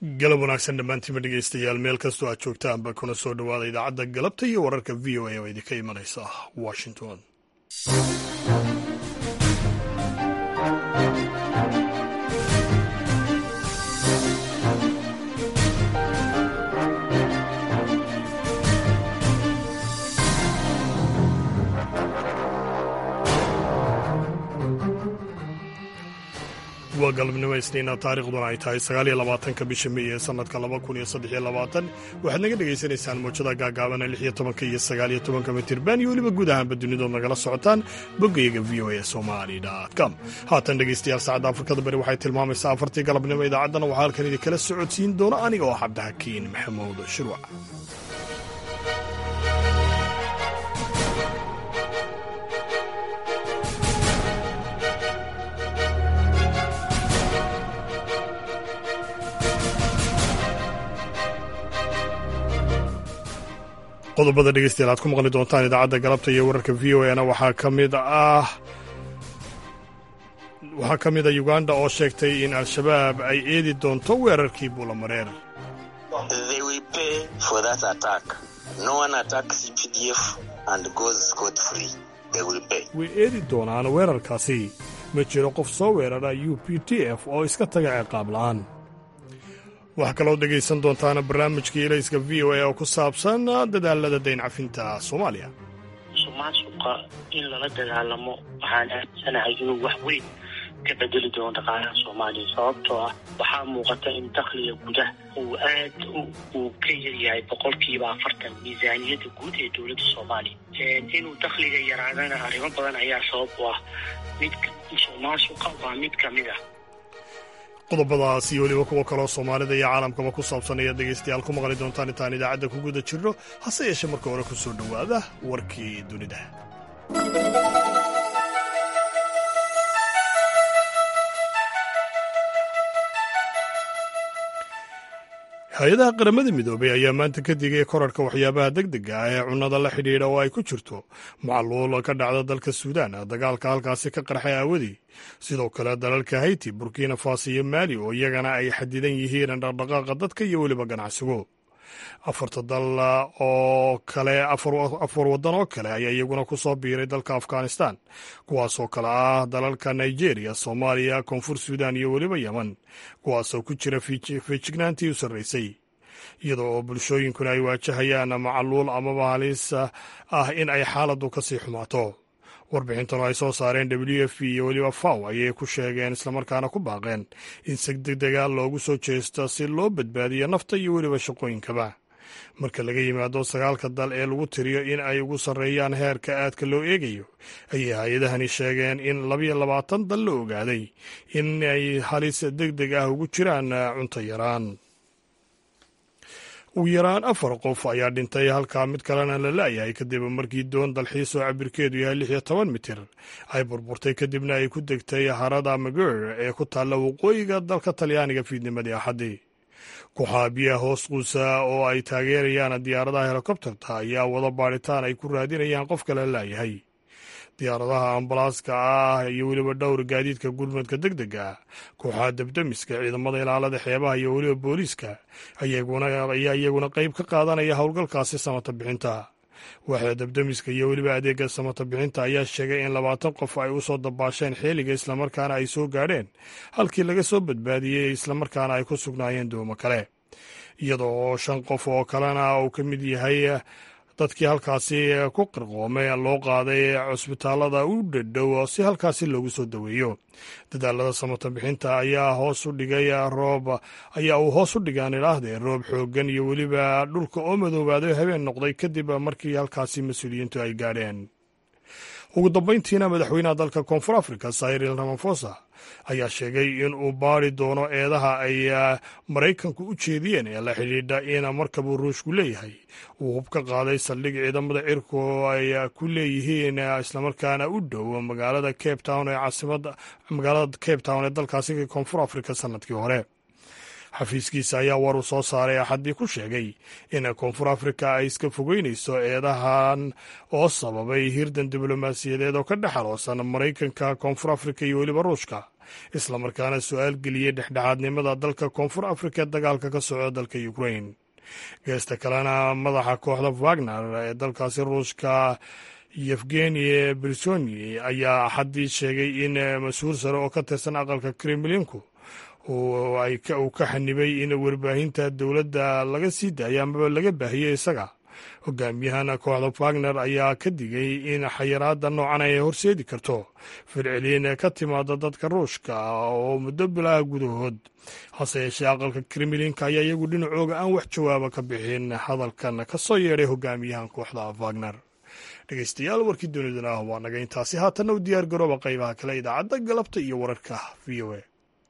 galab wanaagsan dhammaantiinba dhegeystayaal meel kastoo aad joogtaanba kuna soo dhowaada idaacadda galabta iyo wararka v o a oo idinka imanaysa washington waa galabnimo isniina taariikhduna ay tahay sagaaliyo labaatanka bisha mey ee sanadka laba kun iyo saddex iyo labaatan waxaad naga dhagaysanaysaan mowjada gaagaabana lix iyo tobanka iyo sagaaliyo tobanka mitirban iyo weliba guud ahaanba dunidood nagala socotaan boggayaga v o a somali com haatan dhegeystayaal saacadda afrikada bari waxay tilmaamaysaa afartii galabnimo idaacaddana waxaa halkan idinkala socodsiin doona aniga oo cabdixakiin maxamuud shirwac qodobada dhegeystayaal aad ku maqli doontaan idaacadda galabta iyo wararka v o a na waxaa ka mid ah waxaa ka mid a uganda oo sheegtay in al-shabaab ay eedi doonto weerarkii buulamareer way eedi doonaan weerarkaasi ma jiro qof soo weerara u p t f oo iska taga ciqaab la'aan waxaa kaloo dhegaysan doontaana barnaamijkii ilayska v o a oo ku saabsan dadaalada dayn cafinta soomaaliya musuqmaasuqa in lala dagaalamo waxaan aaminsanahay inuu wax weyn ka bedeli doono dhaqaalaha soomaaliya sababtoo ah waxaa muuqata in dakhliga gudaha uu aad uu ka yaryahay boqolkiiba afartan miisaaniyadda guud ee dowladda soomaaliya inuu dakhliga yaraadana arrimo badan ayaa sabab u ah mid musuqmaasuqa waa mid ka mid ah qodobadaas iyo weliba kuwo kaloo soomaalida iyo caalamkaba ku saabsan ayaad dhegaystayaal ku maqli doontaan intaan idaacadda ku guda jirno hase yeeshee marka hore ku soo dhowaada warkii dunida hay-adaha qaramada midoobay ayaa maanta ka digay korarhka waxyaabaha deg dega ah ee cunnada la xidhiidha oo ay ku jirto macluul ka dhacda dalka suudaan dagaalka halkaasi ka qarxay aawadii sidoo kale dalalka hayti burkina faso iyo maali oo iyagana ay xadidan yihiin dhaqdhaqaaqa dadka iyo weliba ganacsigu afarta dal oo kale afar waddan oo kale ayaa iyaguna ku soo biiray dalka afghanistan kuwaasoo kale ah dalalka nigeria soomaaliya koonfur suudan iyo weliba yemen kuwaasoo ku jira feejignaantii u sarraysay iyadoo oo bulshooyinkuna ay waajahayaan macaluul amaba halis ah in ay xaaladdu ka sii xumaato warbixintan oo ay soo saareen w f iyo weliba faw ayay ku sheegeen islamarkaana ku baaqeen in si degdega loogu soo jeesto si loo badbaadiyo nafta iyo weliba shaqooyinkaba marka laga yimaado sagaalka dal ee lagu tiriyo in ay ugu sarreeyaan heerka aadka loo eegayo ayay hay-adahani sheegeen in labayo labaatan dal la ogaaday in ay halis deg deg ah ugu jiraan cunto yaraan ugu yaraan afar qof ayaa dhintay halkaa mid kalena la la'yahay kadib markii doon dalxiis oo cabirkeedu yahay lix iyo toban mitir ay burburtay kadibna ay ku degtay harada mager ee ku taalla waqooyiga dalka talyaaniga fiidnimadii axaddii kuxaa biyaha hoos quusa oo ay taageerayaan diyaaradaha helikobterta ayaa wada baadhitaan ay ku raadinayaan qof kale la'yahay diyaaradaha ambalaaska ah iyo weliba dhowr gaadiidka gurmadka deg deg ah kooxaha debdemiska ciidamada ilaalada xeebaha iyo weliba booliiska ayaa iyaguna qayb ka qaadanaya howlgalkaasi samata bixinta waaxda debdemiska iyo weliba adeega samata bixinta ayaa sheegay in labaatan qof ay u soo dabaasheen xeeliga islamarkaana ay soo gaadheen halkii laga soo badbaadiyey islamarkaana ay ku sugnaayeen doomo kale iyadoo oo shan qof oo kalena uu ka mid yahay dadkii halkaasi ku qirqoomay loo qaaday cusbitaalada u dhadhow si halkaasi loogu soo daweeyo dadaalada samata bixinta ayaa hoos u dhigay roob ayaa uu hoos u dhigaan idhaahdee roob xooggan iyo weliba dhulka oo madoobaaday habeen noqday kadib markii halkaasi mas-uuliyiintu ay gaadheen ugu dambayntiina madaxweynaha dalka koonfur africa cyril ramafosa ayaa sheegay in uu baari doono eedaha ay maraykanku u jeediyeen ee la xidhiidha in markabuu ruushku leeyahay uu hub ka qaaday saldhig ciidamada cirku ay ku leeyihiin islamarkaana u dhow magaalada cape town ee caasimada magaalada cape town ee dalkaasi koonfur africa sanadkii hore xafiiskiisa ayaa war uu soo saaray axaddii ku sheegay in koonfur afrika ay iska fogeynayso eedahan oo sababay hirdan diblomaasiyadeed oo ka dhex aloosan maraykanka koonfur afrika iyo weliba ruushka islamarkaana su-aal geliyey dhexdhexaadnimada dalka koonfur afrika ee dagaalka ka socda dalka ukrain geesta kalena madaxa kooxda wagner ee dalkaasi ruushka yefgeni bersoni ayaa axaddii sheegay in mas-uul sare oo ka tirsan aqalka kremlinku uu ka xanibay in warbaahinta dowladda laga sii daaya amaba laga baahiyey isaga hogaamiyahana kooxda wagner ayaa ka digay in xayiraada noocan ay horseedi karto firceliin ka timaada dadka ruushka oo muddo bilaha gudahood hase yeeshee aqalka kremlinka ayaa iyagu dhinacooga aan wax jawaaba ka bixin hadalkan ka soo yeedhay hogaamiyahan kooxda wagner dhegeystayaal warkii dunidana ah waa naga intaasi haatanna u diyaar garooba qaybaha kale idaacadda galabta iyo wararka v o a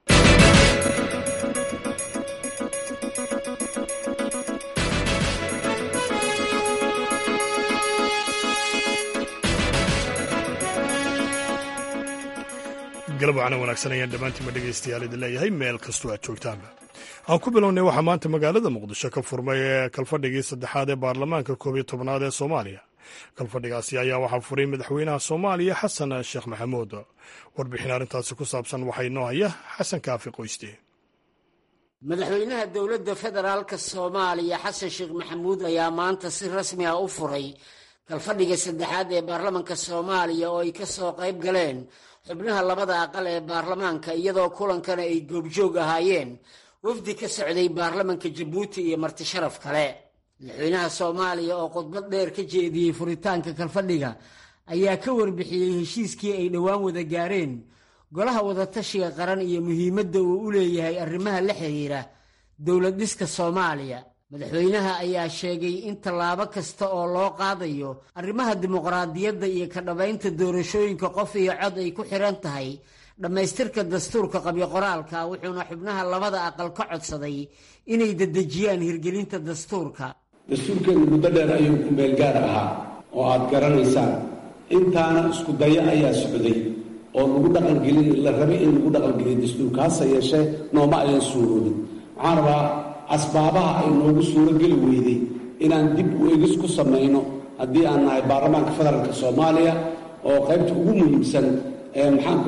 galab wacana wanaagsan ayaan dhammaantiinba dhegaystayaal idin leeyahay meel kastoo aad joogtaanba aan ku bilownay waxaa maanta magaalada muqdisho ka furmay kalfadhigii saddexaad ee baarlamaanka koob iyo tobnaad ee soomaaliya kalfadhigaasi ayaa waxaa furay madaxweynaha soomaaliya xasan sheekh maxamuud warbixin arrintaasi ku saabsan waxaa inoo haya xasan kaafi qoyste madaxweynaha dowladda federaalka soomaaliya xasan sheekh maxamuud ayaa maanta si rasmi ah u furay kalfadhiga saddexaad ee baarlamanka soomaaliya oo ay ka soo qayb galeen xubnaha labada aqal ee baarlamaanka iyadoo kulankana ay goobjoog ahaayeen wafdi ka socday baarlamanka jabuuti iyo marti sharaf kale madaxweynaha soomaaliya oo khudbad dheer ka jeediyey furitaanka kalfadhiga ayaa ka warbixiyey heshiiskii ay dhowaan wada gaareen golaha wadatashiga qaran iyo muhiimadda uu u leeyahay arrimaha la xiriira dowlad dhiska soomaaliya madaxweynaha ayaa sheegay in tallaabo kasta oo loo qaadayo arrimaha dimuqraadiyadda iyo ka dhabaynta doorashooyinka qof iyo cod ay ku xiran tahay dhammaystirka dastuurka qabyo-qoraalka wuxuuna xubnaha labada aqal ka codsaday inay dedejiyaan hirgelinta dastuurka dastuurkeenu muddo dheer ayuu ku meel gaar ahaa oo aad garanaysaan intaana isku dayo ayaa socday oo lagu dhaqangelin la rabay in lagu dhaqangeliyo dastuurka hase yeeshee nooma ayan suuroobin waxaan rabaa asbaabaha ay noogu suuro geli weyday inaan dib u egis ku samayno haddii aan nahay baarlamaanka federaalka soomaaliya oo qaybta ugu muhiimsan ee maxaanku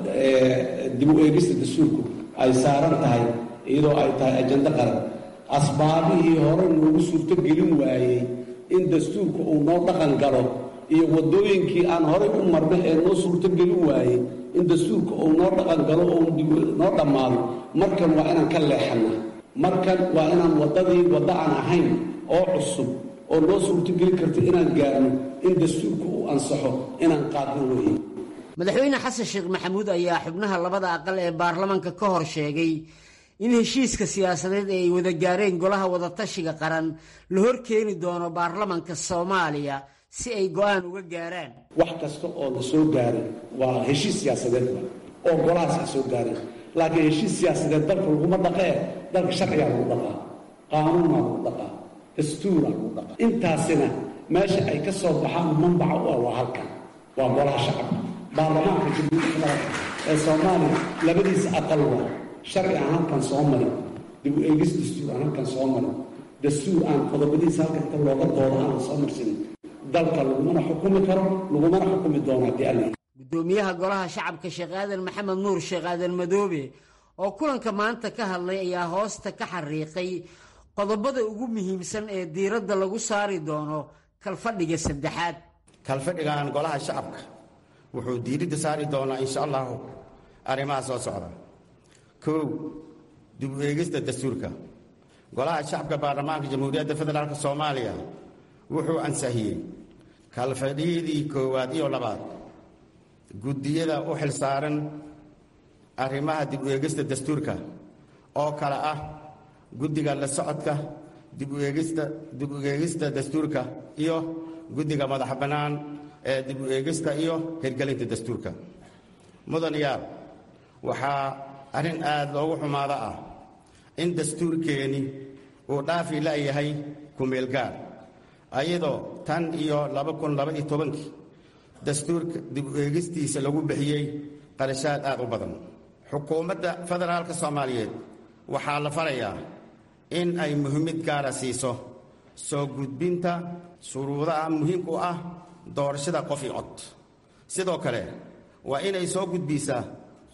dib u eegista dastuurku ay saaran tahay iyadoo ay tahay ajando qaran asbaabihii hore noogu suurto gelin waayey in dastuurka uu noo dhaqan galo iyo waddooyinkii aan horay u marna ee noo suurto gelin waayey in dastuurka uu noo dhaqan galo oo noo dhammaado markan waa inaan ka leexana markan waa inaan waddadii waddo aan ahayn oo cusub oo noo suurtogeli karta inaan gaarno in dastuurka uu ansaxo inaan qaadno weeye madaxweyne xasan sheekh maxamuud ayaa xubnaha labada aqal ee baarlamanka ka hor sheegay in heshiiska siyaasadeed ee ay wada gaareen golaha wadatashiga qaran la hor keeni doono baarlamanka soomaaliya si ay go-aan uga gaaraan wax kasta oo la soo gaaray waa heshiis siyaasadeedba oo golahaas ay soo gaareen laakiin heshiis siyaasadeed dalka laguma dhaqee dalka sharcigaa lagu dhaqaa qaanuunaa lagu dhaqaa dastuuraa lagu dhaqaa intaasina meesha ay ka soo baxaan manbaca u ah waa halkan waa golaha shacabka baarlamaanka jamhuuriyadda federaalk ee soomaaliya labadiisa aqal waa sharci aan halkan soo marin dib u eegis dastuur aan halkan soo marin dastuur aan qodobadiisa halkan inta looga doodo aanan soo marsanin dalka lagumana xukumi karo lagumana xukumi doono haddii alla gudoomiyaha golaha shacabka sheekh aadan maxamed nuur sheekh aadan madoobe oo kulanka maanta ka hadlay ayaa hoosta ka xariiqay qodobada ugu muhiimsan ee diiradda lagu saari doono kalfadhiga saddexaad kalfadhigan golaha shacabka wuxuu diiradda saari doonaa insha allahu arrimaha soo socda kow dib u eegista dastuurka golaha shacabka baarlamaanka jamhuuriyadda federaalk soomaaliya wuxuu ansahiyey kalfadhiyadii koowaad iyo labaad guddiyada u xilsaaran arrimaha dib u eegista dastuurka oo kale ah guddiga la socodka dib u eegista dib u eegista dastuurka iyo guddiga madax bannaan ee dib u eegista iyo hirgelinta dastuurka mudan yaab waxaa arrin aad loogu xumaado ah in dastuurkeeni uu dhaafi la'yahay ku-meelgaar ayadoo tan iyo laba kun laba iyo tobankii dastuurka dib u eegistiisa lagu bixiyey qarashaad aad u badan xukuumadda federaalka soomaaliyeed waxaa la farayaa in ay muhiimad gaara siiso soo gudbinta shuruudaha muhiimka u ah doorashada qof i cod sidoo kale waa inay soo gudbisaa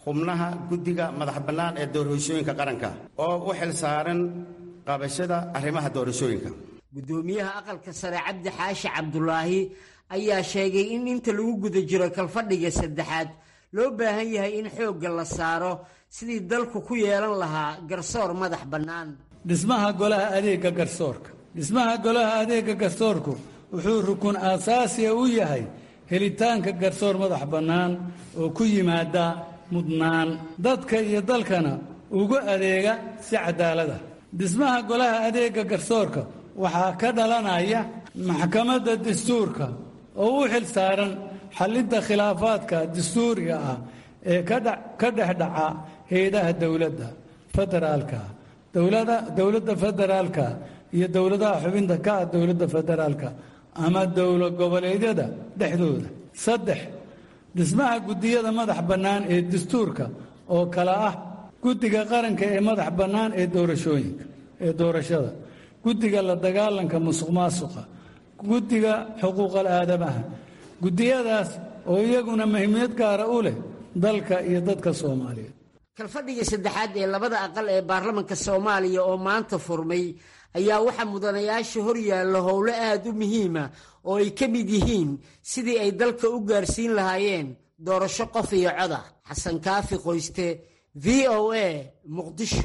xubnaha guddiga madax bannaan ee doorashooyinka qaranka oo u xil saaran qabashada arrimaha doorashooyinka guddoomiyaha aqalka sare cabdi xaashi cabdulaahi ayaa sheegay in inta lagu guda jiro kalfadhiga saddexaad loo baahan yahay in xoogga la saaro sidii dalku ku yeelan lahaa garsoor madax bannaan dhismaha golaha adeegga garsoorka dhismaha golaha adeegga garsoorku wuxuu rukun aasaasiya u yahay helitaanka garsoor madax bannaan oo ku yimaada mudnaan dadka iyo dalkana ugu adeega si cadaalada dhismaha golaha adeegga garsoorka waxaa ka dhalanaya maxkamadda dastuurka oo u xil saaran xallinta khilaafaadka dastuuriga ah ee ka dhex dhaca hay-adaha dowladda federaalka dowladda federaalka iyo dowladaha xubinta ka ah dowladda federaalka ama dowlad goboleedyada dhexdooda saddex dhismaha guddiyada madax bannaan ee dastuurka oo kale ah guddiga qaranka ee madax bannaan ee doorashooyinka ee doorashada guddiga la dagaalanka musuq maasuqa guddiga xuquuqal aadamaha guddiyadaas oo iyaguna muhiimiyad gaara u leh dalka iyo dadka soomaaliyeed kalfadhiga saddexaad ee labada aqal ee baarlamanka soomaaliya oo maanta furmay ayaa waxaa mudanayaasha hor yaalla howlo aada u muhiima oo ay ka mid yihiin sidii ay dalka u gaarsiin lahaayeen doorasho qof iyo coda xasan kaafi qoyste v o a muqdisho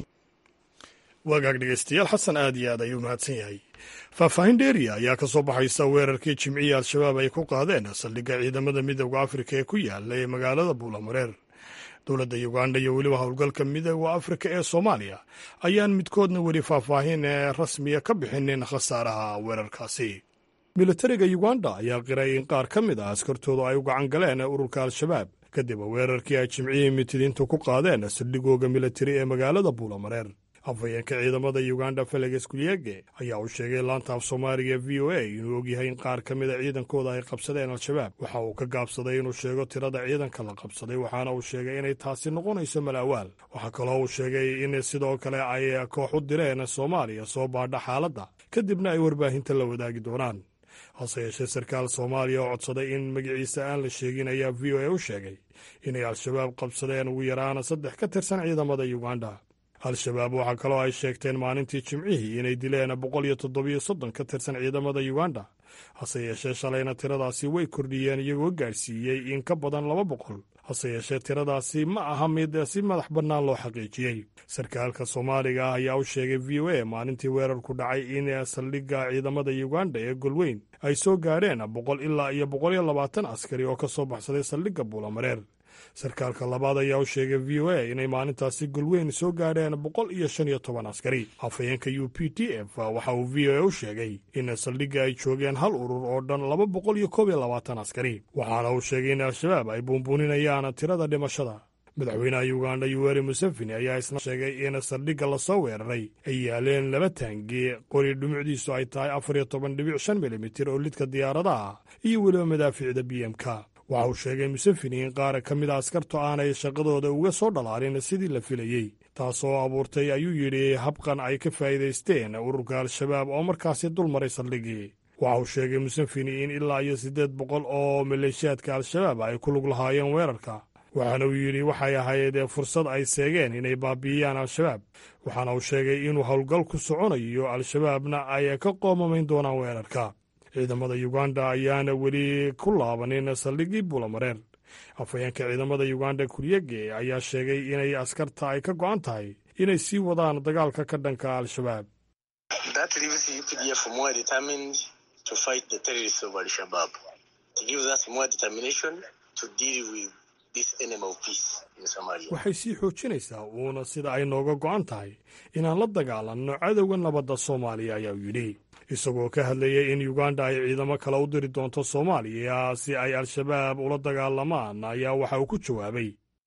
waagaag dhegeystayaal xasan aad iyo aad ayuu mahadsan yahay faahfaahin dheeriya ayaa ka soo baxaysa weerarkii jimcihii al-shabaab ay ku qaadeen saldhigga ciidamada midooda afrika ee ku yaala ee magaalada buulamareer dowladda uganda iyo weliba howlgalka midooda afrika ee soomaaliya ayaan midkoodna weli faahfaahin rasmiya ka bixinin khasaaraha weerarkaasi militariga uganda ayaa qiray in qaar ka mid ah askartoodu ay u gacan galeen ururka al-shabaab kadib weerarkii ay jimcihii mitidiintu ku qaadeen saldhigooga militari ee magaalada buulamareer afhayeenka ciidamada uganda feleges kulyege ayaa uu sheegay laanta af soomaaliga v o a inuu ogyahay in qaar ka mida ciidankooda ay qabsadeen al-shabaab waxa uu ka gaabsaday inuu sheego tirada ciidanka la qabsaday waxaana uu sheegay inay taasi noqonayso malaawaal waxaa kaloo uu sheegay in sidoo kale ay koox u direen soomaaliya soo baadha xaaladda kadibna ay warbaahinta la wadaagi doonaan hase yeeshee sarkaal soomaaliya oo codsaday in magaciisa aan la sheegin ayaa v o a u sheegay inay al-shabaab qabsadeen ugu yaraana saddex ka tirsan ciidamada uganda al-shabaab waxaa kaloo ay sheegteen maalintii jimcihii inay dileen boqol iyo toddobiyo soddon ka tirsan ciidamada uganda hase yeeshee shalayna tiradaasi way kordhiyeen iyagoo gaadhsiiyey in ka badan laba boqol hase yeeshee tiradaasi ma aha mid si madax bannaan loo xaqiijiyey sarkaalka soomaaliga ah ayaa u sheegay v o a maalintii weerarku dhacay in saldhigga ciidamada uganda ee golweyn ay soo gaadheen boqol ilaa iyo boqol iyo labaatan askari oo ka soo baxsaday saldhigga buulamareer sarkaalka labaad ayaa u sheegay v o a inay maalintaasi golweyn soo gaadheen boqol iyo shan iyo toban askari afhayeenka u p t f waxa uu v o a u sheegay in saldhigga ay joogeen hal urur oo dhan laba boqol iyo koob iyo labaatan askari waxaana uu sheegay in al-shabaab ay buunbuuninayaan tirada dhimashada madaxweynaha uganda yuweri museveni ayaa isna sheegay in saldhigga lasoo weeraray ay yaaleen laba taangi qori dhumucdiisu ay tahay afar iyo toban dhibic shan milimitir oo lidka diyaaradaha iyo weliba madaafiicda b m k waxa uu sheegay museveni in qaar ka mida askartu aanay shaqadooda uga soo dhalaalin sidii la filayey taasoo abuurtay ayuu yidhi habqan ay ka faa'iidaysteen ururka al-shabaab oo markaasi dul maray saldhiggii waxa uu sheegay museveni in ilaa iyo siddeed boqol oo maleeshiyaadka al-shabaab ay ku lug lahaayeen weerarka waxaana uu yidhi waxay ahayd fursad ay seegeen inay baabi'iyaan al-shabaab waxaana uu sheegay inuu howlgal ku soconayo al-shabaabna ay ka qoomamayn doonaan weerarka ciidamada uganda ayaana weli ku laabanin saldhiggii buulamareer afhayeenka ciidamada uganda kuryege ayaa sheegay inay askarta ay ka go'an tahay inay sii wadaan dagaalka ka dhanka al-shabaab waxay sii xoojinaysaa uuna sida ay nooga go'an tahay inaan la dagaalanno cadowga nabadda soomaaliya ayaa uu yidhi isagoo ka hadlayay in uganda ay ciidamo kale u diri doonto soomaaliya si ay al-shabaab ula dagaalamaan ayaa waxa uu ku jawaabay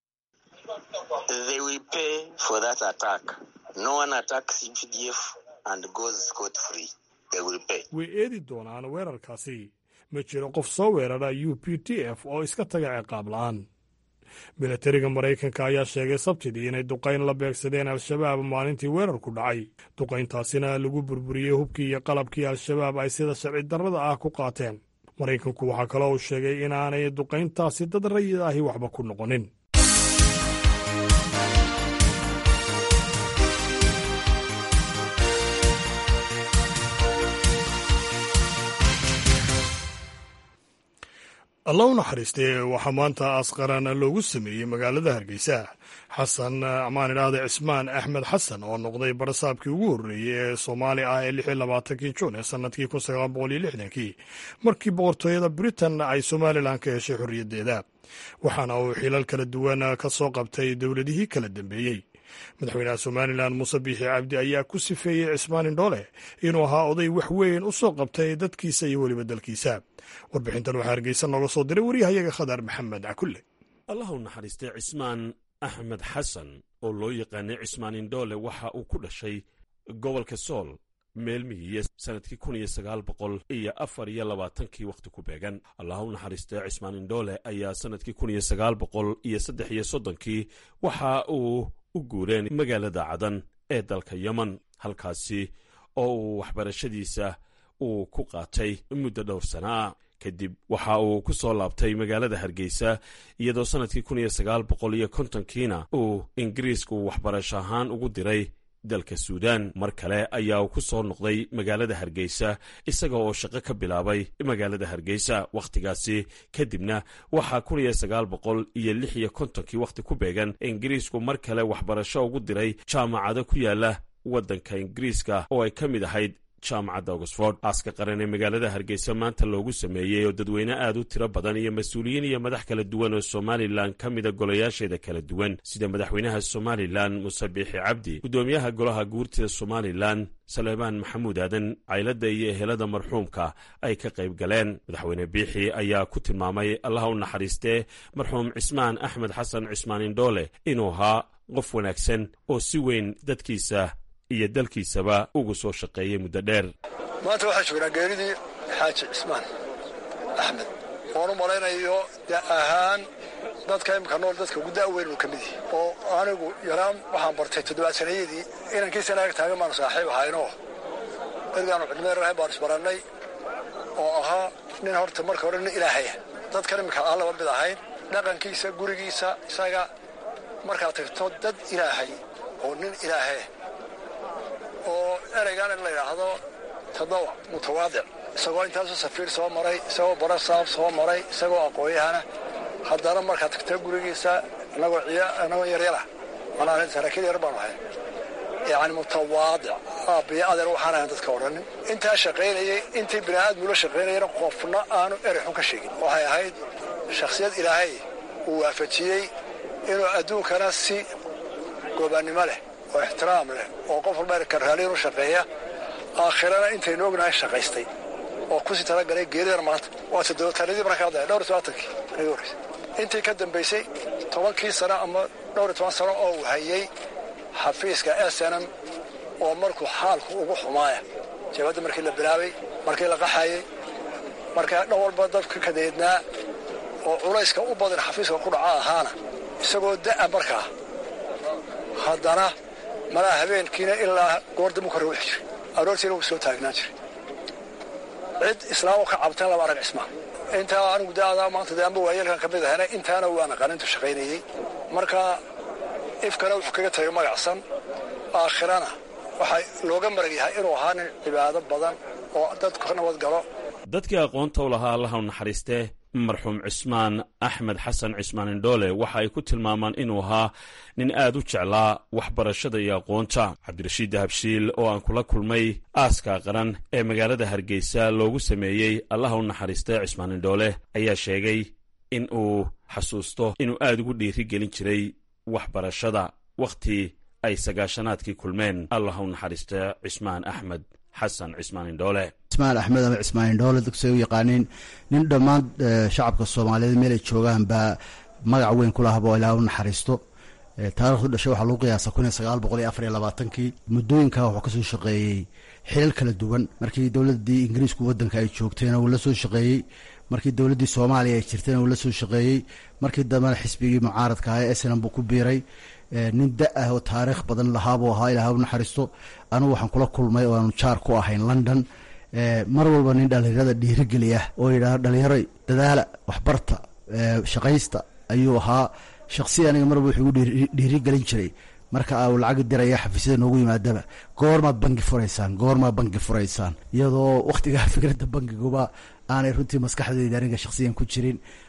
way eedi doonaan weerarkaasi ma jiro qof soo weerara u p t f oo iska taga ciqaab la'aan milatariga maraykanka ayaa sheegay sabtidii inay duqayn la beegsadeen al-shabaab maalintii weerarku dhacay duqayntaasina lagu burburiyey hubkii iyo qalabkii al-shabaab ay sida sharci darrada ah ku qaateen maraykanku waxaa kaloo uu sheegay inaanay duqayntaasi dad rayid ahi waxba ku noqonin alla u naxariistay waxaa maanta asqaran loogu sameeyey magaalada hargeysa xasan amaan idhaahda cismaan axmed xasan oo noqday barasaabkii ugu horreeyey ee soomaali ah ee lix iyo labaatankii juun ee sannadkii kun sagaal boqol iyo lixdankii markii boqortooyada britain ay somalilan ka heshay xorriyaddeeda waxaana uu xilal kala duwan ka soo qabtay dowladihii kala dambeeyey madaxweynaha somalilan muuse biixi cabdi ayaa ku sifeeyey cismaan indhoole inuu ahaa oday wax weyn u soo qabtay dadkiisa iyo weliba dalkiisa warbixintan waxaa hargeysa nooga soo diray waryahayaga khadar maxamed cakulle allah u naxariistay cismaan axmed xasan oo loo yaqaanay cismaan indhoole waxa uu ku dhashay gobolka sool meelmihiiyo sannadkii kun iyo sagaal boqol iyo afar iyo labaatankii wakhti ku beegan allah u naxariistay cismaan indhoole ayaa sannadkii kun iyo sagaal boqol iyo saddex iyo soddonkii waxa uu u guureen magaalada cadan ee dalka yemen halkaasi oo uu waxbarashadiisa uu ku qaatay muddo dhowr sanaa kadib waxa uu ku soo laabtay magaalada hargeysa iyadoo sannadkii kun iyo sagaal boqol iyo kontonkiina uu ingiriisku waxbarasho ahaan ugu diray dalka suudaan mar kale ayaa uu ku soo noqday magaalada hargeysa isaga oo shaqo ka bilaabay magaalada hargeysa wakhtigaasi kadibna waxaa kun iyo sagaal boqol iyo lix iyo kontonkii wakhti ku beegan ingiriisku mar kale waxbarasho ugu diray jaamacado ku yaala waddanka ingiriiska oo ay ka mid ahayd jaamacadda oxford aaska qaran ee magaalada hargeysa maanta loogu sameeyey oo dadweyne aad u tiro badan iyo mas-uuliyiin iyo madax kala duwan oo somalilan ka mida golayaasheeda kala duwan sida madaxweynaha somalilan muse biixi cabdi guddoomiyaha golaha guurtida somalilan saleebaan maxamuud aadan cayladda iyo ehelada marxuumka ay ka qayb galeen madaxweyne biixi ayaa ku tilmaamay allaha u naxariistee marxuum cismaan axmed xasan cismaan indhoole inuu ahaa qof wanaagsan oo si weyn dadkiisa iyo dalkiisaba ugu soo shaqeeyey muddo dheer maanta waxaan joognaa geeridii xaaji cismaan axmed oon u malaynayo da ahaan dadka imika nool dadka ugu da'weyn uu ka mid yahi oo anigu yaraan waxaan bartay toddobaad sanayadii inankiisana ag taagan baanu saaxiib ahaynoo ergaanu cidmeer ahayn baanu isbarannay oo ahaa nin horta marka hore nin ilaahaya dadkan imika aan laba mid ahayn dhaqankiisa gurigiisa isaga markaad tagto dad ilaahay oo nin ilaahaya oo ereygan in la yidhaahdo tadawa mutawaadic isagoo intaasoo safiir soo maray isagoo barasaab soo maray isagoo aqooyahana haddana markaad tagta gurigiisa inagoo inagoo yaryara manaa saraakiil yar baanu ahay yacni mutawaadic aabbiyo adeer waxaan ahayn dadka odhanin intaa shaqaynayay intii bini aadmula shaqaynayana qofna aanu erey xun ka sheegin waxay ahayd shakhsiyad ilaahay uu waafajiyey inuu adduunkana si goobannimo leh oo ixtiraam leh oo qof walba karraaliin u shaqeeya aakhirana intaynu ognahay shaqaystay oo kusii talagalay geeridan maanta waa toddobatanadii markaa hadlaya dhowr iyo tobaatankii naga horreysay intii ka dambaysay tobankii sano ama dhowr iyo toban sano oo uu hayey xafiiska snm oo markuu xaalku ugu xumaaya jabadda markii la bilaabay markii la qaxayey markaa dhan walba dadka kadeednaa oo culayska u badan xafiiska ku dhaca ahaana isagoo da'a markaa haddana malaa habeenkiina ilaa goordambu ka rawixi jiray aroortiina wuu soo taagnaan jiray cid islaamo ka cabtan laba arag cismaa intaa anigu da'adaa maanta dee amba waayeelkan ka mid ahana intaana waa naqanintu shaqaynayey marka ifkana wuxuu kaga tagay magacsan aakhirana waxaa looga marag yahay inuu ahaa nin cibaado badan oo dadku ka nabad galo dadkii aqoonta u lahaa allaha u naxariistee marxuum cismaan axmed xasan cismaan indhoole waxa ay ku tilmaamaan inuu ahaa nin aad u jeclaa waxbarashada iyo aqoonta cabdirashiid dahabshiil oo aan kula kulmay aaska qaran ee magaalada hargeysa loogu sameeyey allaha u naxariistee cismaan indhoole ayaa sheegay in uu xasuusto inuu aad ugu dhiiri gelin jiray waxbarashada wakhti ay sagaashanaadkii kulmeen allaha u naxariistee cismaan axmed xasan cismaan indhoole cismaan axmed ama cismaan indhoole dadkusay u yaqaaniin nin dhammaan shacabka soomaaliyeed meelay joogaan baa magac weyn ku lahaba oo ilaah u naxariisto taarikhdu dhashay waxaa lagu qiyaasa kun iyo sagaal boqol iyo afar iyo labaatankii muddooyinka wuxuu kasoo shaqeeyey xilal kala duwan markii dowladdii ingiriisku waddanka ay joogtayna wuu la soo shaqeeyey markii dowladdii soomaaliya ay jirtayna wuu la soo shaqeeyey markii dambena xisbigii mucaaradka ahaa ee snam buu ku biiray nin da ah oo taariikh badan lahaabuu ahaa ilaah u naxariisto anugu waxaan kula kulmay oo aanu jaar ku ahayn london mar walba nin dhalinyarada dhiirigeliya oo yidhaah dhalinyaro dadaala waxbarta shaqaysta ayuu ahaa shaksiya aniga mar walba wuxuu igu dhiirigelin jiray marka uu lacag diraya xafiisyada noogu yimaadaba goormaad bangi furaysaan goormaad bangi furaysaan iyadoo wakhtigaa fikradda bangiguba aanay runtii maskaxdayda aniga shaksiyan ku jirin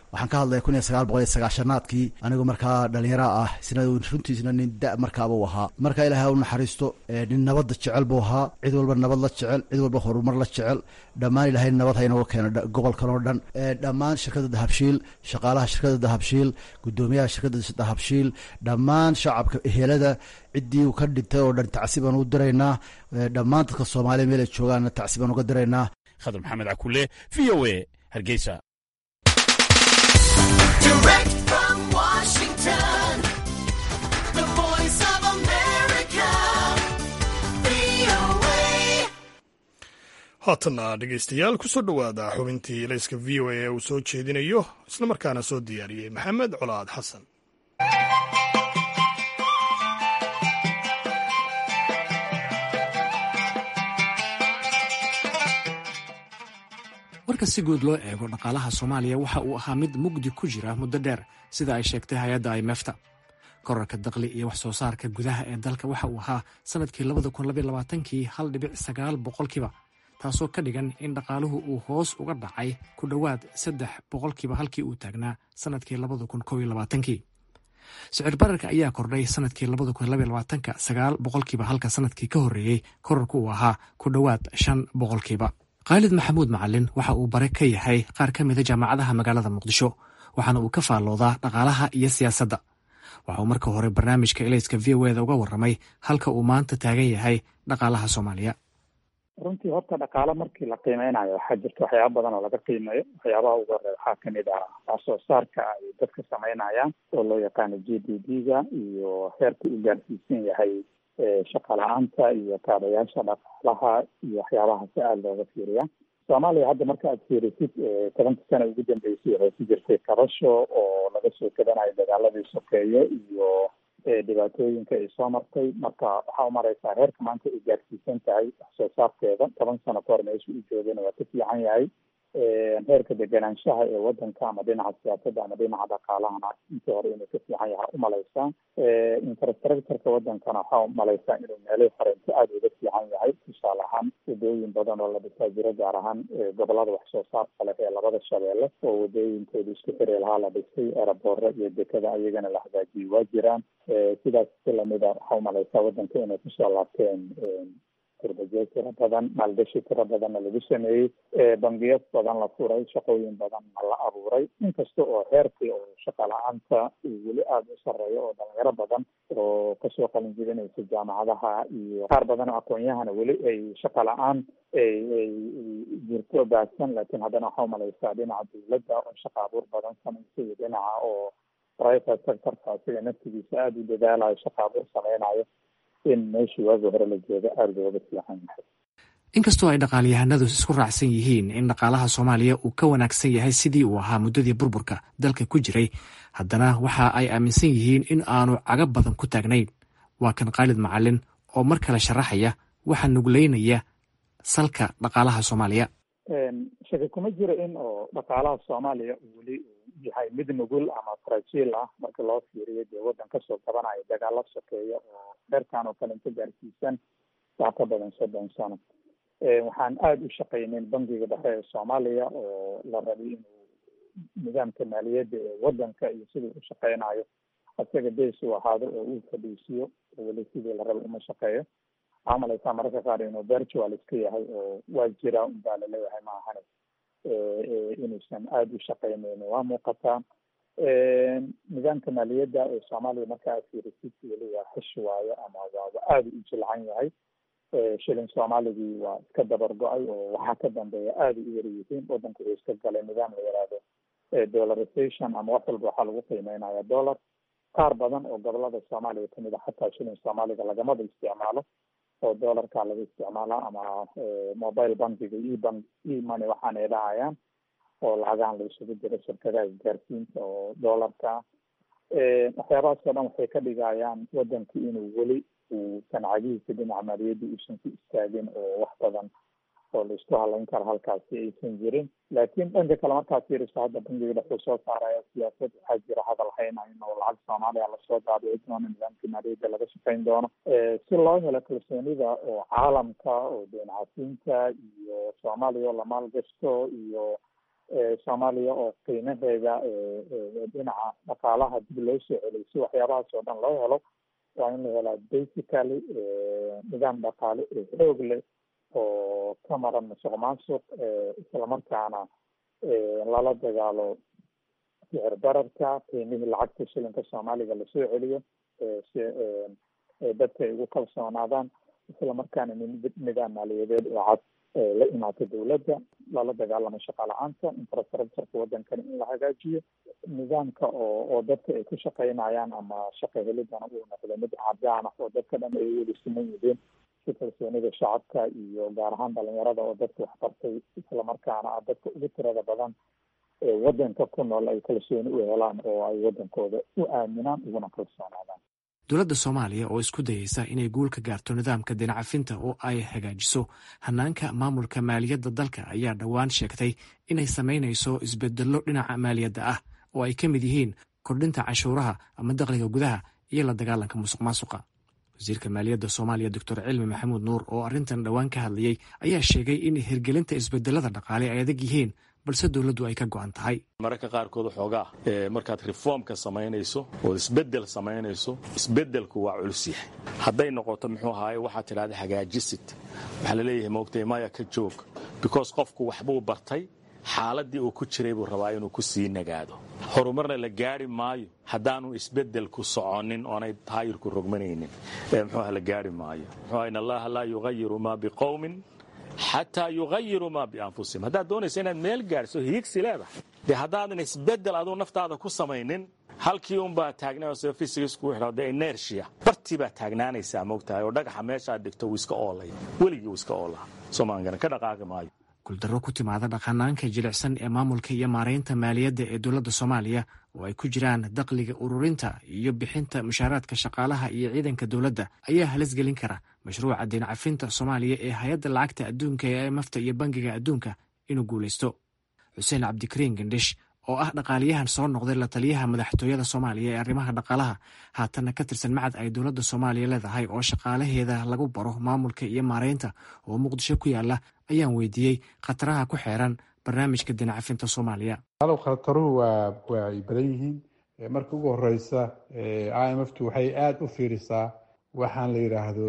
waxaan ka hadlaya kun iyo sagaal boqol iyo sagaashanaadkii anigoo markaa dhalinyara ah isna runtiisna nin da markaaba u ahaa marka ilaahay u naxariisto nin nabadda jecel buu ahaa cid walba nabad la jecel cid walba horumar la jecel dhammaan ilaahay nabad haynooga keeno gobolkan oo dhan dhammaan shirkadda dahabshiil shaqaalaha shirkadda dahabshiil guddoomiyaha shirkadda dahabshiil dhammaan shacabka ehelada ciddii uu ka dhintay oo dhan tacsi baan u diraynaa dhammaan dadka soomaaliya meel ay joogaanna tacsi baan uga diraynaa khadar maxamed cakule v o a hargeysa haatanna dhegeystayaal kusoo dhowaada xubintii layska v o a ee uu soo jeedinayo islamarkaana soo diyaariyey maxamed colaad xasan marka si guud loo eego dhaqaalaha soomaaliya waxa uu ahaa mid mugdi ku jira muddo dheer sida ay sheegtay hay-adda imefta korarka daqli iyo wax soo saarka gudaha ee dalka waxa uu ahaa sanadkii labada kun labaiy labaatankii hal dhibic sagaal boqolkiiba taasoo ka dhigan in dhaqaaluhu uu hoos uga dhacay ku dhowaad saddex boqolkiiba halkii uu taagnaa sanadkii labada kun kow iyo labaatankii sicir bararka ayaa kordhay sanadkii labada kun labaiy labaatanka sagaal boqolkiiba halka sanadkii ka horreeyey korarku uu ahaa ku dhowaad shan boqolkiiba khaalid maxamuud macalin waxa uu bare ka yahay qaar ka mida jaamacadaha magaalada muqdisho waxaana uu ka faalloodaa dhaqaalaha iyo siyaasadda waxa uu marka hore barnaamijka elayska v o eda uga warramay halka uu maanta taagan yahay dhaqaalaha soomaaliya runtii horta dhaqaale markii la qiimeynayo waxaa jirta waxyaaba badan oo laga qiimeeyo waxyaabaha ugu horey waxaa kamid ah wax soo saarka ay dadka sameynayaan oo loo yaqaano g d p ga iyo heerka u gaarsiisan yahay shaqa la-aanta iyo kaabayaasha dhaqaalaha iyo waxyaabaha si aada looga fiiriya soomaaliya hadda marka aad fiirisid tobanka sana ugu dambeysay waxay ku jirtay kabasho oo laga soo kadanayo dagaaladii sokeeye iyo dhibaatooyinka ay soo martay marka waxaa umareysaa heerka maanta ay gaarsiisan tahay wax soo saarkeeda toban sano ka hor meesha u joogana waa ka fiican yahay heerka deganaanshaha ee wadanka ama dhinaca siyaasadda ama dhinaca dhaqaalahana intii hore inuu ka fiican yahay umaleysaa infrastructureka wadankana waxaa umaleysaa inuu meelay horento aada uga fiican yahay tusaale ahaan wadooyin badan oo la dhisaa jiro gaar ahaan gobolada wax soo saarka leh ee labada shabeelle oo wadooyinkooda isku xiri lahaa la dhisay eraboora iyo dekada ayagana la hagaajiyay waa jiraan sidaas si lamida waxaa umaleysaa wadanka inay kusoo laabteen kurbajeed tiro badan maalgashi tiro badanna lagu sameeyey bangiyo badan la furay shaqooyin badanna la abuuray inkasta oo heerkii oo shaqa la-aanta uu weli aada u sareeyo oo dhalinyaro badan oo kasoo qalin jibinaysa jaamacadaha iyo qaar badan oo aqoon-yahana weli ay shaqa la-aan ay ay jirto baahsan laakiin haddana waxaa umaleysaa dhinaca dawladda oo shaqa abuur badan samaysa iyo dhinaca oo private sectorka asiga naftigiisa aada u dadaalayo shaqa abuur sameynayo in meeshii waagi hore la jooga aada looga fiican yahay inkastoo ay dhaqaalyahanadu isku raacsan yihiin in dhaqaalaha soomaaliya uu ka wanaagsan yahay sidii uu ahaa muddadii burburka dalka ku jiray haddana waxa ay aaminsan yihiin in aanu caga badan ku taagnayn waa kan khaalid macalin oo mar kale sharaxaya waxaa nugleynaya salka dhaqaalaha soomaaliya shaki kuma jiro in oo dhaqaalaha soomaaliya uu weli yahay mid nugul ama frajiil ah marka loo fiiriyo dee waddan kasoo qabanayo dagaalo sokeeya oo heerkan oo kale inta gaarsiisan wax ka badan soddon sano waxaan aada u shaqaynin bangiga dhexe ee soomaaliya oo la rabay inuu nidaamka maaliyadda ee waddanka iyo siduu u shaqeynayo isaga bees uu ahaado oo uu fadhiisiyo oo weli sidii la rabay uma shaqeeyo waxaa umaleysaa mararka qaar inuu virtual iska yahay oo waa jira unbaa laleeyahay ma ahane inuusan aada u shaqeyneyn waa muuqataa nidaamka maaliyadda ee soomaaliya marka aad fiirisid weli waa xish waayo ama waaba aada u jilcan yahay shilin soomaaligii waa iska dabar go-ay oo waxaa ka dambeeya aada u yar yihiin wadanku wuxuu iska galay nidaam la yaraado dollarization ama wax walba waxaa lagu qiimeynaya dollar qaar badan oo gobolada soomaaliya kamid a xataa shilin soomaaliga lagamaba isticmaalo oo dollarka laga isticmaalaa ama mobile bankiga ebank emoney waxaana ay dhahayaan oo lacagahan la isugu jiro shirkadaha isgaarsiinta oo dollarka waxyaabahaas oo dhan waxay ka dhigayaan wadanku inuu weli uu sancagihiisa dhinaca maaliyadda uusan ku istaagin oo wax badan oo la isku halayn karo halkaasi aysan jirin laakiin dhanka kale markaad fiiriso hadda bangiga dhexuu soo saaraya siyaasad waxaa jira hadal haynayn oo lacag soomaaliya lasoo daabici doono nidaamkii maaliyadda laga shaqeyn doono si loo helo kalsoonida oo caalamka oo deen casiinta iyo soomaaliya oo la maalgashto iyo soomaaliya oo qiimaheeda dhinaca dhaqaalaha dib loo soo celiyay si waxyaabahaas oo dhan loo helo waa in la helaa basically nidaam dhaqaale oo xoog leh oo ka maran musuq maasuq islamarkaana lala dagaalo sicir bararka qiimihii lacagta shilinka soomaaliga lasoo celiyo si dadka ay ugu kalsoonaadaan islamarkaana nidaam maaliyadeed oo cad la imaata dowladda lala dagaalamo shaqa la-aanta infrastructureka wadankani in la hagaajiyo nidaamka oo oo dadka ay ku shaqeynayaan ama shaqa helidana uu noqdo mid cadaan ah oo dadka dhan ay weli siman yihiin si kalsoonida shacabka iyo gaar ahaan dhalinyarada oo dadka waxbartay islamarkaana ah dadka ugu tirada badan ee wadanka ku nool ay kalsooni u helaan oo ay wadankooda u aaminaan uguna kalsoonaadaan dowladda soomaaliya oo isku dayeysa inay guul ka gaarto nidaamka dinacafinta oo ay hagaajiso hanaanka maamulka maaliyadda dalka ayaa dhowaan sheegtay inay samaynayso isbedello dhinaca maaliyadda ah oo ay ka mid yihiin kordhinta canshuuraha ama dakhliga gudaha iyo la dagaalanka musuq maasuqa wasiirka maaliyadda soomaaliya doctor cilmi maxamuud nuur oo arrintan dhowaan ka hadlayey ayaa sheegay in hirgelinta isbedelada dhaqaale ay adag yihiin balse dowladdu ay ka go'an tahay mararka qaarkood xoogaa markaad reformka samaynayso ood isbedel samaynayso isbedelku waa culus yahay hadday noqoto muxuu ahaaye waxaad tidhahda hagaajisid waxaa laleeyahay moogtay maya ka joog because qofku waxbuu bartay xaaladii uu ku jiray buu rabaa inuu ku sii nagaado horumarna la gaari maayo haddaanu isbedelku soconin oonay taayirku rogmanaynin muxuuaha la gaari maayo muxuu in allaha laa yugayiru maa biqowmin xataa yugayiru maa bianfusihim haddaad doonaysa inaad meel gaadhso hiigsi leedahay dee haddaadan isbedel aduu naftaada ku samaynin halkii unbaa taagna fysicsku de inertia bartii baa taagnaanaysaa moogtahay oo dhagaxa meeshaad dhigto wuu iska oolay weligii wuu iska oolaa soomaaligana ka dhaqaaqi maayo guuldarro ku timaada dhaqanaanka jilicsan ee maamulka iyo maaraynta maaliyadda ee dowladda soomaaliya oo ay ku jiraan dakhliga ururinta iyo bixinta mushaaraadka shaqaalaha iyo ciidanka dowladda ayaa halisgelin kara mashruuca diincafinta soomaaliya ee hay-adda lacagta adduunka ee imafta iyo bangiga adduunka inuu guulaysto xuseen cabdikariin gandhish oo ah dhaqaaliyahan soo noqday la taliyaha madaxtooyada soomaaliya ee arrimaha dhaqaalaha haatanna ka tirsan macad ay dowladda soomaaliya leedahay oo shaqaalaheeda lagu baro maamulka iyo maaraynta oo muqdisho ku yaala ayaan weydiiyey khataraha ku xeeran barnaamijka dinacafinta soomaaliya alow khataruhu waa waa ay badan yihiin marka ugu horeysa i m f tu waxay aada u fiirisaa waxaan la yidhaahdo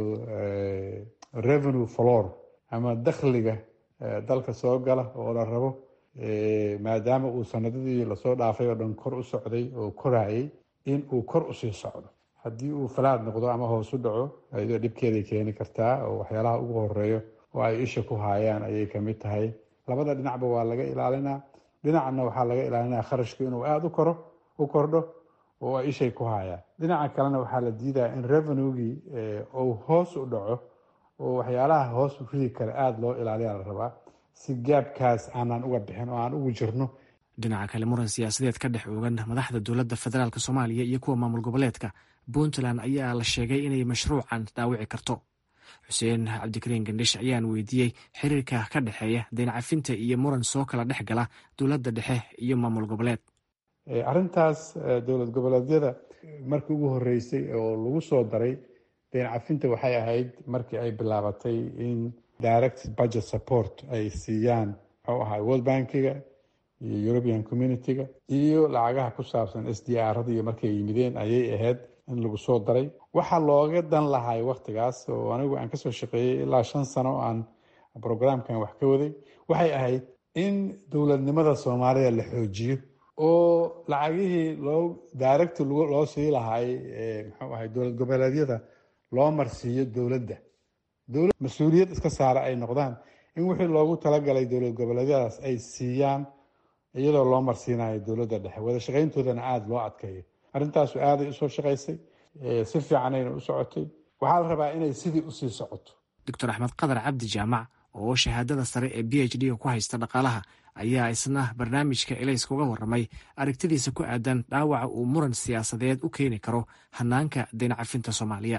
revenue flor ama dakhliga dalka soo gala oo la rabo maadaama uu sanadadii lasoo dhaafay oo dhan kor u socday oo korayay in uu kor usii socdo haddii uu falaad noqdo ama hoos u dhaco ayadoo dhibkeeday keeni kartaa oo waxyaalaha ugu horeeyo oo ay isha ku haayaan ayay kamid tahay labada dhinacba waa laga ilaalinaa dhinacna waxaa laga ilaalinaa kharashku inuu aada u koro u kordho oo ay ishay ku haayaan dhinaca kalena waxaa la diidaa in revenuegii uu hoos u dhaco oo waxyaalaha hoos u ridi kara aada loo ilaaliya la rabaa si gaabkaas aanaan uga bixin oo aan ugu jirno dhinaca kale muran siyaasadeed ka dhex oogan madaxda dowladda federaalk soomaaliya iyo kuwa maamul goboleedka puntland ayaa la sheegay inay mashruucan dhaawici karto xuseen cabdikariin gandhish ayaan weydiiyey xiriirka ka dhexeeya daynacafinta iyo muran soo kala dhex gala dowladda dhexe iyo maamul goboleed arrintaas dowlad goboleedyada markii ugu horeysay oo lagu soo daray daynacafinta waxay ahayd markii ay bilaabatay in direct budget support ay siiyaan muxuu ahaa world bankiga iyo european community-ga iyo lacagaha ku saabsan s d r iyo markay yimideen ayay ahayd in lagu soo daray waxaa looga dan lahay waktigaas oo anigu aan kasoo shaqeeyey ilaa shan sano aan brograamkan wax ka waday waxay ahayd in dowladnimada soomaalida la xoojiyo oo lacagihii loo direct loo sii lahay muxuu ahay dowlad goboleedyada loo marsiiyo dowladda dowlad mas-uuliyad iska saara ay noqdaan in wixii loogu talagalay dowlad goboleedyadaas ay siiyaan iyadoo loo marsiinayo dowladda dhexe wada shaqayntoodana aada loo adkeeyo arrintaasu aaday usoo shaqaysay si fiicanayna u socotay waxaa la rabaa inay sidii usii socoto doctor axmed qadar cabdi jaamac oo shahaadada sare ee b h d ku haysta dhaqaalaha ayaa isna barnaamijka elayska uga warramay aragtidiisa ku aadan dhaawaca uu muran siyaasadeed u keeni karo hanaanka daynacafinta soomaaliya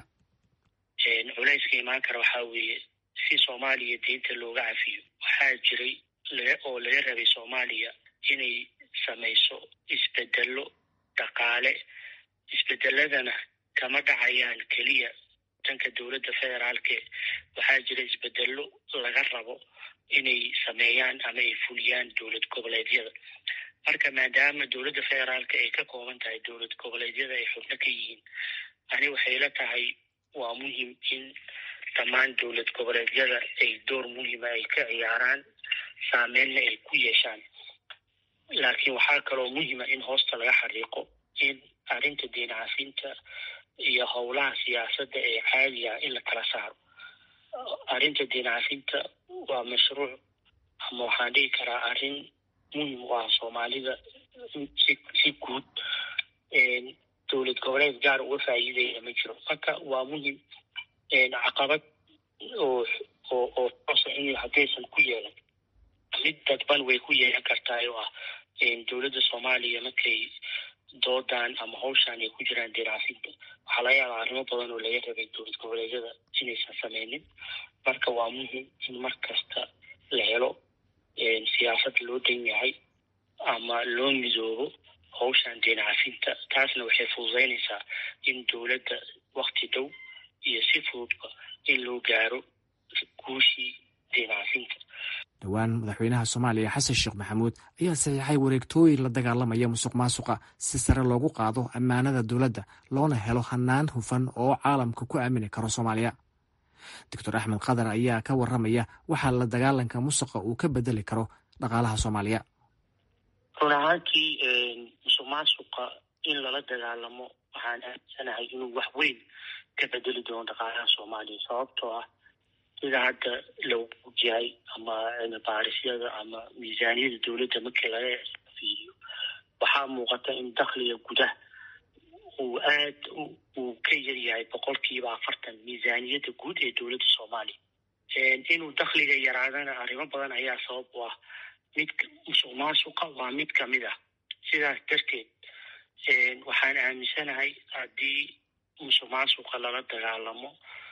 culayska imaan kara waxaa weeye si soomaaliya diinta looga cafiyo waxaa jiray oo laga rabay soomaaliya inay samayso isbedelo dhaqaale isbedeladana kama dhacayaan keliya dhanka dowladda federaalke waxaa jira isbedelo laga rabo inay sameeyaan ama ay fuliyaan dowlad goboleedyada marka maadaama dowladda federaalka ay ka kooban tahay dowlad goboleedyada ay xubno ka yihiin ani waxay la tahay waa muhim in dhammaan dowlad goboleedyada ay door muhima ay ka ciyaaraan saameynna ay ku yeeshaan laakiin waxaa kaloo muhima in hoosta laga xariiqo in arrinta deen cafinta iyo howlaha siyaasadda ee caadiga in la kala saaro arrinta deen cafinta waa mashruuc ama waxaan dhihi karaa arrin muhim u ah soomaalida si si guud dowlad goboleed gaar uga faa'iidaya ma jiro marka waa muhim caqabad oo oo oo toosa in haddaysan ku yeelan mid dadban way ku yeelan kartaa oo ah dowladda soomaaliya markay doodan ama hawshaan ay ku jiraan diraafinta waxaa laga yaabaa arrimo badan oo laga rabay dowlad goboleedyada inaysan sameynin marka waa muhim in mar kasta la helo siyaasad loo dan yahay ama loo midoobo hawshaan deen cafinta taasna waxay fududeynaysaa in dowladda wakti dhow iyo si fududba in loo gaaro guushii deen cafinta dhowaan madaxweynaha soomaaliya xasan sheekh maxamuud ayaa saxiixay wareegtooyin la dagaalamaya musuq maasuqa si sare loogu qaado ammaanada dowladda loona helo hanaan hufan oo caalamka ku aamini karo soomaaliya doctor axmed khadar ayaa ka waramaya waxaa la dagaalanka musuqa uu ka bedeli karo dhaqaalaha soomaaliya run ahaantii musuq maasuqa in lala dagaalamo waxaan aaminsanahay inuu wax weyn ka bedeli doono dhaqaalaha soomaaliya sababtoo ah sida hadda lagu ogyahay ama cilmi baarisyada ama miisaaniyada dowladda markii laga fiiriyo waxaa muuqata in dakhliga gudaha uu aad uu ka yar yahay boqolkiiba afartan miisaaniyadda guud ee dowladda soomaaliya inuu dakhliga yaraadana arrimo badan ayaa sabab u ah mid musuq maasuqa waa mid kamid ah sidaas darteed waxaan aaminsanahay haddii musuq maasuqa lala dagaalamo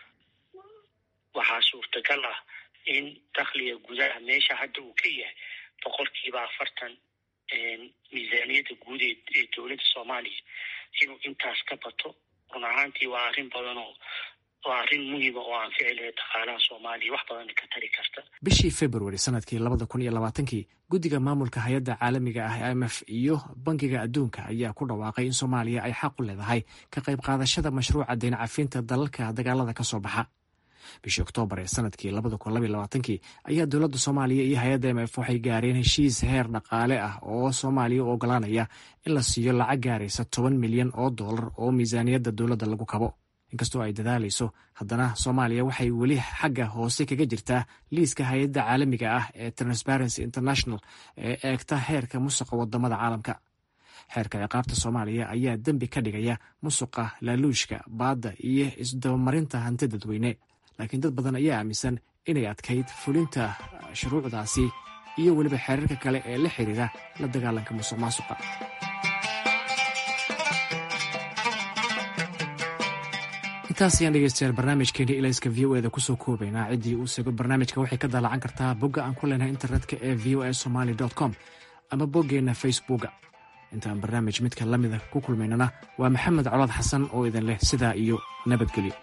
waxaa suurtagal ah in dakhliga gudaha meesha hadda uu ka yahay boqolkiiba afartan miisaaniyadda guud ee dowladda soomaaliya inuu intaas ka bato run ahaantii waa arrin badan oo waa arrin muhiima oo aan ficil lahayd dhaqaalaha soomaaliya wax badan ka tari karta bishii februari sanadkii labada kun iyo labaatankii guddiga maamulka hay-adda caalamiga ah i m f iyo bankiga adduunka ayaa ku dhawaaqay in soomaaliya ay xaq u leedahay ka qayb qaadashada mashruuca deyn cafinta dalalka dagaalada ka soo baxa bishii oktoobar ee sanadkii labada kun labaiy labaatankii ayaa dowladda soomaaliya iyo hay-adda m f waxay gaareen heshiis heer dhaqaale ah oo soomaaliya u ogolaanaya in la siiyo lacag gaaraysa toban milyan oo dollar oo miisaaniyadda dowladda lagu kabo inkastoo ay dadaalayso haddana soomaaliya waxay weli xagga hoose kaga jirtaa liiska hay-adda caalamiga ah ee transparency international ee eegta heerka musuqa wadamada caalamka xeerka ciqaabta soomaaliya ayaa dembi ka dhigaya musuqa laaluushka baadda iyo isdabamarinta hanti dadweyne laakiin dad badan ayaa aaminsan inay adkayd fulinta shuruucdaasi iyo weliba xeerarka kale ee la xiriira la dagaalanka musuq maasuqa intaas ayaan dhegeystayaal barnaamijkeeni ilayska v o eda kusoo koobaynaa ciddii uu sego barnaamijka waxay ka daalacan kartaa bogga aan ku leenahay internetka ee v o a somaly com ama boggeenna facebooka intaan barnaamij midka la mida ku kulmaynana waa maxamed colaad xasan oo idin leh sidaa iyo nabadgelyo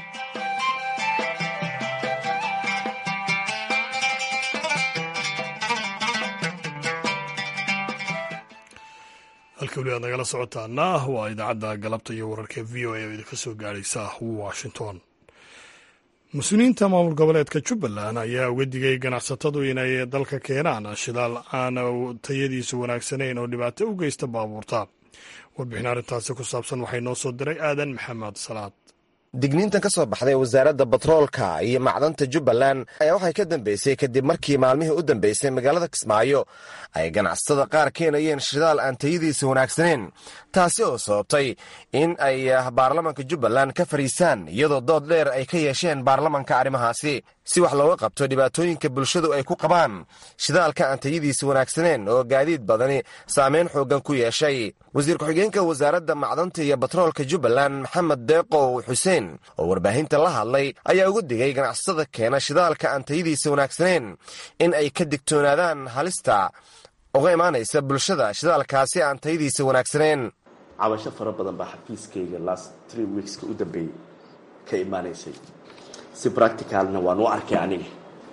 halka weli aad nagala socotaana waa idaacadda galabta iyo wararka v o a oo idinka soo gaadhaysa washington mas-uuliyiinta maamul goboleedka jubbaland ayaa uga digay ganacsatadu inay dalka keenaan shidaal aan tayadiisu wanaagsanayn oo dhibaato u geysta baabuurta warbixin arrintaasi ku saabsan waxay noo soo diray aadan maxamed salaad digniintan ka soo baxday wasaaradda batroolka iyo macdanta jubbaland ayaa waxay ka dambeysay kadib markii maalmihii u dambeysay magaalada kismaayo ay ganacsatada qaar keenayeen shidaal aan tayadiisa wanaagsaneyn taasi oo sababtay in ay baarlamanka jubbaland ka fariisaan iyadoo dood dheer ay ka yeesheen baarlamanka arrimahaasi si wax looga qabto dhibaatooyinka bulshadu ay ku qabaan shidaalka aan tayadiisa wanaagsaneen oo gaadiid badani saameyn xooggan ku yeeshay wasiir ku-xigeenka wasaaradda macdanta iyo batroolka jubbaland maxamed deeqow xuseen oo warbaahinta la hadlay ayaa uga digay ganacsatada keena shidaalka aan tayadiisa wanaagsaneyn in ay ka digtoonaadaan halista uga imaanaysa bulshada shidaalkaasi aan tayadiisa wanaagsaneyn cabasho fara badan baa xafiiskayga last tree weekska u dambeeyey ka imaanaysay si practicalna waan u arkay aniga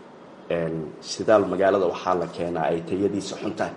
shidaal magaalada waxaa la keenaa ay tayadiisa xun tahay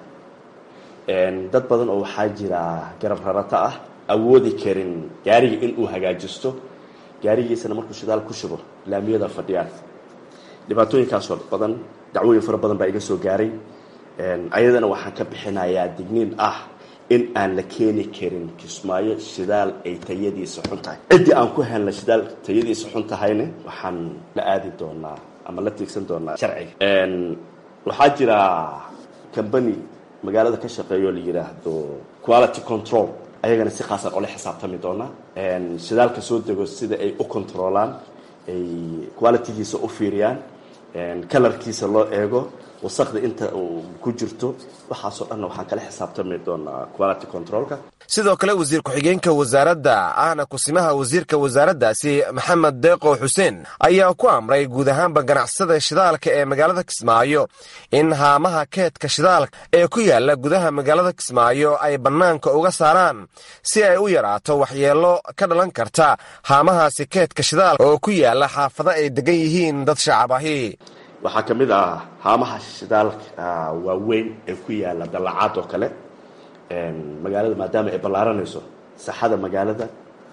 dad badan oo waxaa jira garab rarata ah awoodi karin gaariga inuu hagaajisto gaarigiisana markuu shidaal ku shubo laamiyada fadhiyaan dhibaatooyinkaasoo badan dacwooyin fara badan baa iga soo gaaray ayadana waxaan ka bixinayaa digniin ah in aan la keeni karin kismaayo shidaal ay tayadiisa xun tahay ciddii aan ku helna shidaal tayadiisa xun tahayna waxaan la aadi doonaa ama la tiigsan doonaa sharciga waxaa jira combany magaalada ka shaqeeyo la yidhaahdo quality control ayagana si khaasaan ola xisaabtami doonaa shidaalka soo dego sida ay u controlaan ay qualitygiisa u fiiriyaan kalarkiisa loo eego wasaqda inta uu ku jirto waxaasoo dhanna waxaan kala xisaabtami doonaa quality controlka sidoo kale wasiir ku-xigeenka wasaaradda ahna kusimaha wasiirka wasaaraddaasi maxamed deeqo xuseen ayaa ku amray guud ahaanba ganacsada shidaalka ee magaalada kismaayo in haamaha keedka shidaalka ee ku yaala gudaha magaalada kismaayo ay bannaanka uga saaraan si ay u yaraato waxyeello ka dhalan karta haamahaasi keedka shidaalka oo ku yaala xaafado ay degan yihiin dad shacab ahi waxaa ka mid ah haamaha shidaalka waaweyn ee ku yaala dallacaad oo kale magaalada maadaama ay ballaaranayso saxada magaalada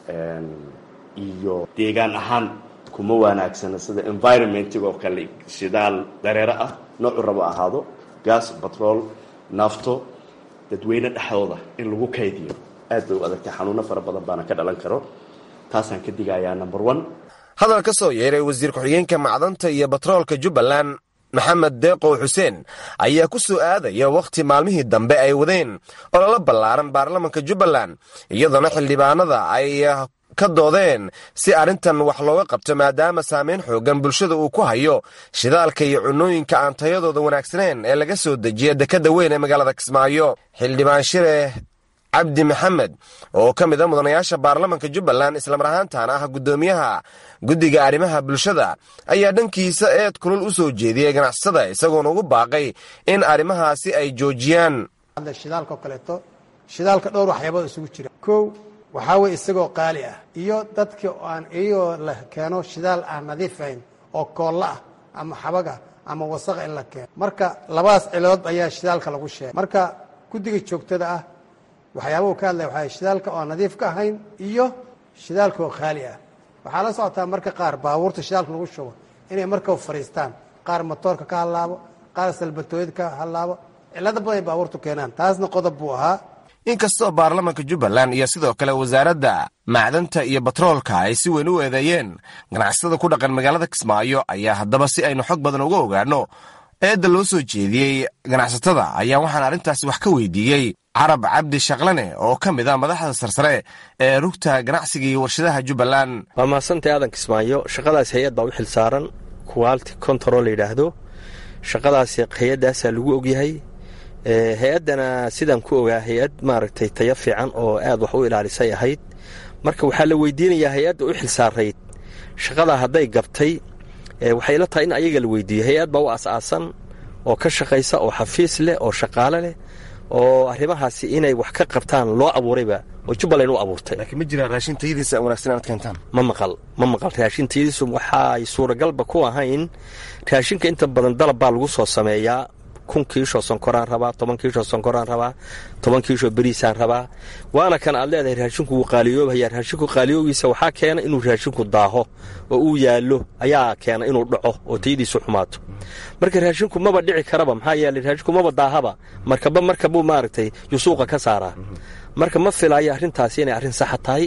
iyo deegaan ahaan kuma wanaagsana sida environmentiga oo kale shidaal dareero ah noocu rabo ahaado gas batrol nafto dadweyne dhexdooda in lagu kaydiyo aad bay u adagtay xanuuno fara badan baana ka dhalan karo taasaan ka digayaa number one hadal ka soo yeeray wasiir ku-xigeenka macdanta iyo batroolka jubbaland maxamed deeqow xuseen ayaa ku soo aadaya wakhti maalmihii dambe ay wadeen ololo ballaaran baarlamanka jubbaland iyadoona xildhibaanada ay ka doodeen si arrintan wax looga qabto maadaama saameyn xoogan bulshada uu ku hayo shidaalka iyo cunooyinka aan tayadooda wanaagsaneen ee laga soo dejiya dekadda weyn ee magaalada kismaayo xildhibaan shire cabdi maxamed oo ka mid a mudanayaasha baarlamanka jubbaland islamar ahaantaana ah guddoomiyaha guddiga arrimaha bulshada ayaa dhankiisa eed kulul u soo jeediyey ganacsada isagoona ugu baaqay in arrimahaasi ay joojiyaan shidaalka oo kaleeto shidaalka dhowr waxyaabood isugu jira kow waxaa weye isagoo qaali ah iyo dadkii aan iyagoo la keeno shidaal aan nadiif ahayn oo koolla ah ama xabaga ama wasaqa in la keeno marka labadaas cilood ayaa shidaalka lagu sheegay marka guddiga joogtada ah waxyaabahu ka hadlaya waxaa shidaalka oo aan nadiif ka ahayn iyo shidaalka oo khaali ah waxaa la socotaa marka qaar baabuurta shidaalka lagu shubo inay markaba fadhiistaan qaar matoorka ka hallaabo qaar salbatooyada ka hallaabo cillado badan ay baabuurtu keenaan taasna qodob buu ahaa inkastoo baarlamanka jubbaland iyo sidoo kale wasaaradda macdanta iyo batroolka ay si weyn u eedeeyeen ganacsatada ku dhaqan magaalada kismaayo ayaa haddaba si aynu xog badan uga ogaano eedda loo soo jeediyey ganacsatada ayaa waxaan arrintaasi wax ka weydiiyey carab cabdi shaqlane oo ka mid ah madaxda sarsare ee rugta ganacsiga iyo warshadaha jubbaland waa mahadsantae aadan kismaayo shaqadaas hay-ad baa u xil saaran quality control la yidhaahdo shaqadaas hay-addaasaa lagu ogyahay hay-addana sidaan ku ogaa hay-ad maaragtay tayo fiican oo aad wax u ilaalisay ahayd marka waxaa la weydiinayaa hay-adda u xil saarayd shaqadaa hadday gabtay waxay la tahay in ayaga la weydiiyo hay-ad baa u as-aasan oo ka shaqaysa oo xafiis leh oo shaqaale leh oo arrimahaasi inay wax ka qabtaan loo abuurayba oo jubbaland u abuurtay laakiin ma jiraan raashin tayadiisa wanaagsan inaad keentaan ma maqal ma maqal raashin tayadiisu waxaay suuragalba ku ahayn raashinka inta badan dalab baa lagu soo sameeyaa kun kiishoo sonkoraan rabaa toban kiishoo sonkoraan rabaa toban kiishoo beriisaan rabaa waana kan aad leedahay raashinku wuu qaaliyoobaya raashinku qaaliyoogiisa waxaa keena inuu raashinku daaho oo uu yaallo ayaa keena inuu dhaco oo tayadiisu xumaato marka raashinku maba dhici karaba maxaa yeeley raashinku maba daahaba markaba markabuu maaragtay yusuuqa ka saaraa marka ma filaayo arrintaasi inay arrin saxa tahay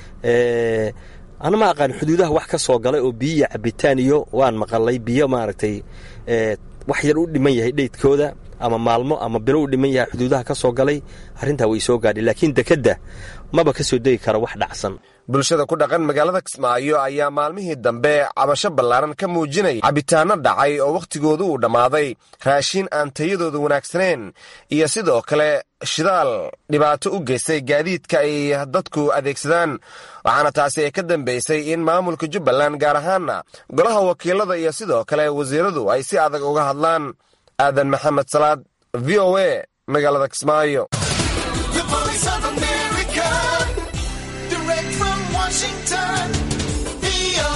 ana ma aqaan xuduudaha wax ka soo galay oo biyiya cabitaan iyo waan maqalay biyo maaragtay wax yar u dhiman yahay dheydkooda ama maalmo ama bilo u dhiman yahay xuduudaha ka soo galay arrintaa way soo gaadhay laakiin dekedda maba ka soo degi kara wax dhacsan bulshada ku dhaqan magaalada kismaayo ayaa maalmihii dambe cabasho ballaaran ka muujinaya cabitaanno dhacay oo wakhtigoodu uu dhammaaday raashin aan tayadooda wanaagsaneen iyo sidoo kale shidaal dhibaato u geystay gaadiidka ay dadku adeegsadaan waxaana taasi ay ka dambaysay in maamulka jubbaland gaar ahaanna golaha wakiilada iyo sidoo kale wasiiradu ay si adag uga hadlaan aadan maxamed salaad v o a magaalada kismaayo Washington,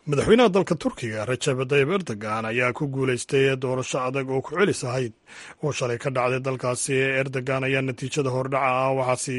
madaxweynaha dalka turkiga rajab tayib erdogan ayaa ku guulaystay doorasho adag oo ku celis ahayd oo shalay ka dhacday dalkaasi erdogan ayaa natiijada hordhaca ah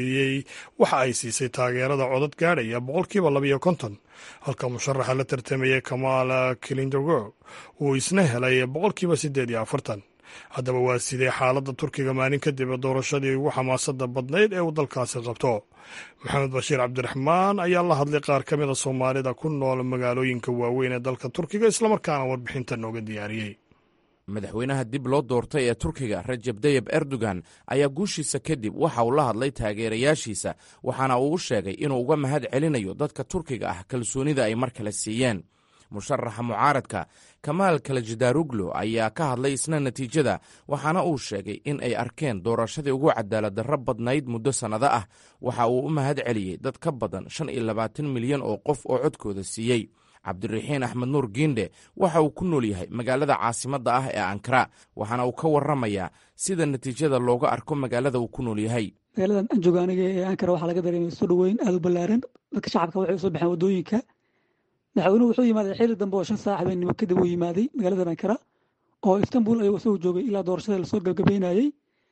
waxa ay siisay taageerada codad gaadhaya boqolkiiba labayo konton halka musharaxa la tartamayay kamaal kilindogo uu isna helay boqolkiiba siddeed iyo afartan haddaba waa sidee xaaladda turkiga maalin kadib doorashadii ugu xamaasada badnayd ee uu dalkaasi qabto maxamed bashiir cabdiraxmaan ayaa la hadlay qaar ka mida soomaalida ku nool magaalooyinka waaweyn ee dalka turkiga islamarkaana warbixinta nooga diyaariyey madaxweynaha dib loo doortay ee turkiga rajab tayib erdogan ayaa guushiisa kadib waxa uu la hadlay taageerayaashiisa waxaana uu u sheegay inuu uga mahad celinayo dadka turkiga ah kalsoonida ay mar kale siiyeen musharaxa mucaaradka kamaal kalajidaruglo ayaa ka hadlay isna natiijada waxaana uu sheegay in ay arkeen doorashadii ugu cadaaladdarro badnayd muddo sannado ah waxa uu u mahad celiyey dad ka badan shan iyo labaatan milyan oo qof oo codkooda siiyey cabdiraxiin axmed nuur giindhe waxa uu ku nool yahay magaalada caasimadda ah ee ankara waxaana uu ka warramayaa sida natiijada looga arko magaalada uu ku nool yahay magaaladan aan jooga aniga ee ankara waxaa laga dareemay soo dhoweyn aada u ballaaran dadka shacabka waxay usoo baxeen waddooyinka madaxweynuhu wuxuu yimaaday xilli dambe oo shan saac habeenimo kadib uu yimaaday magaalada ankara oo istanbul ayuu isagu joogay ilaa doorashada lasoo gabgabeynayey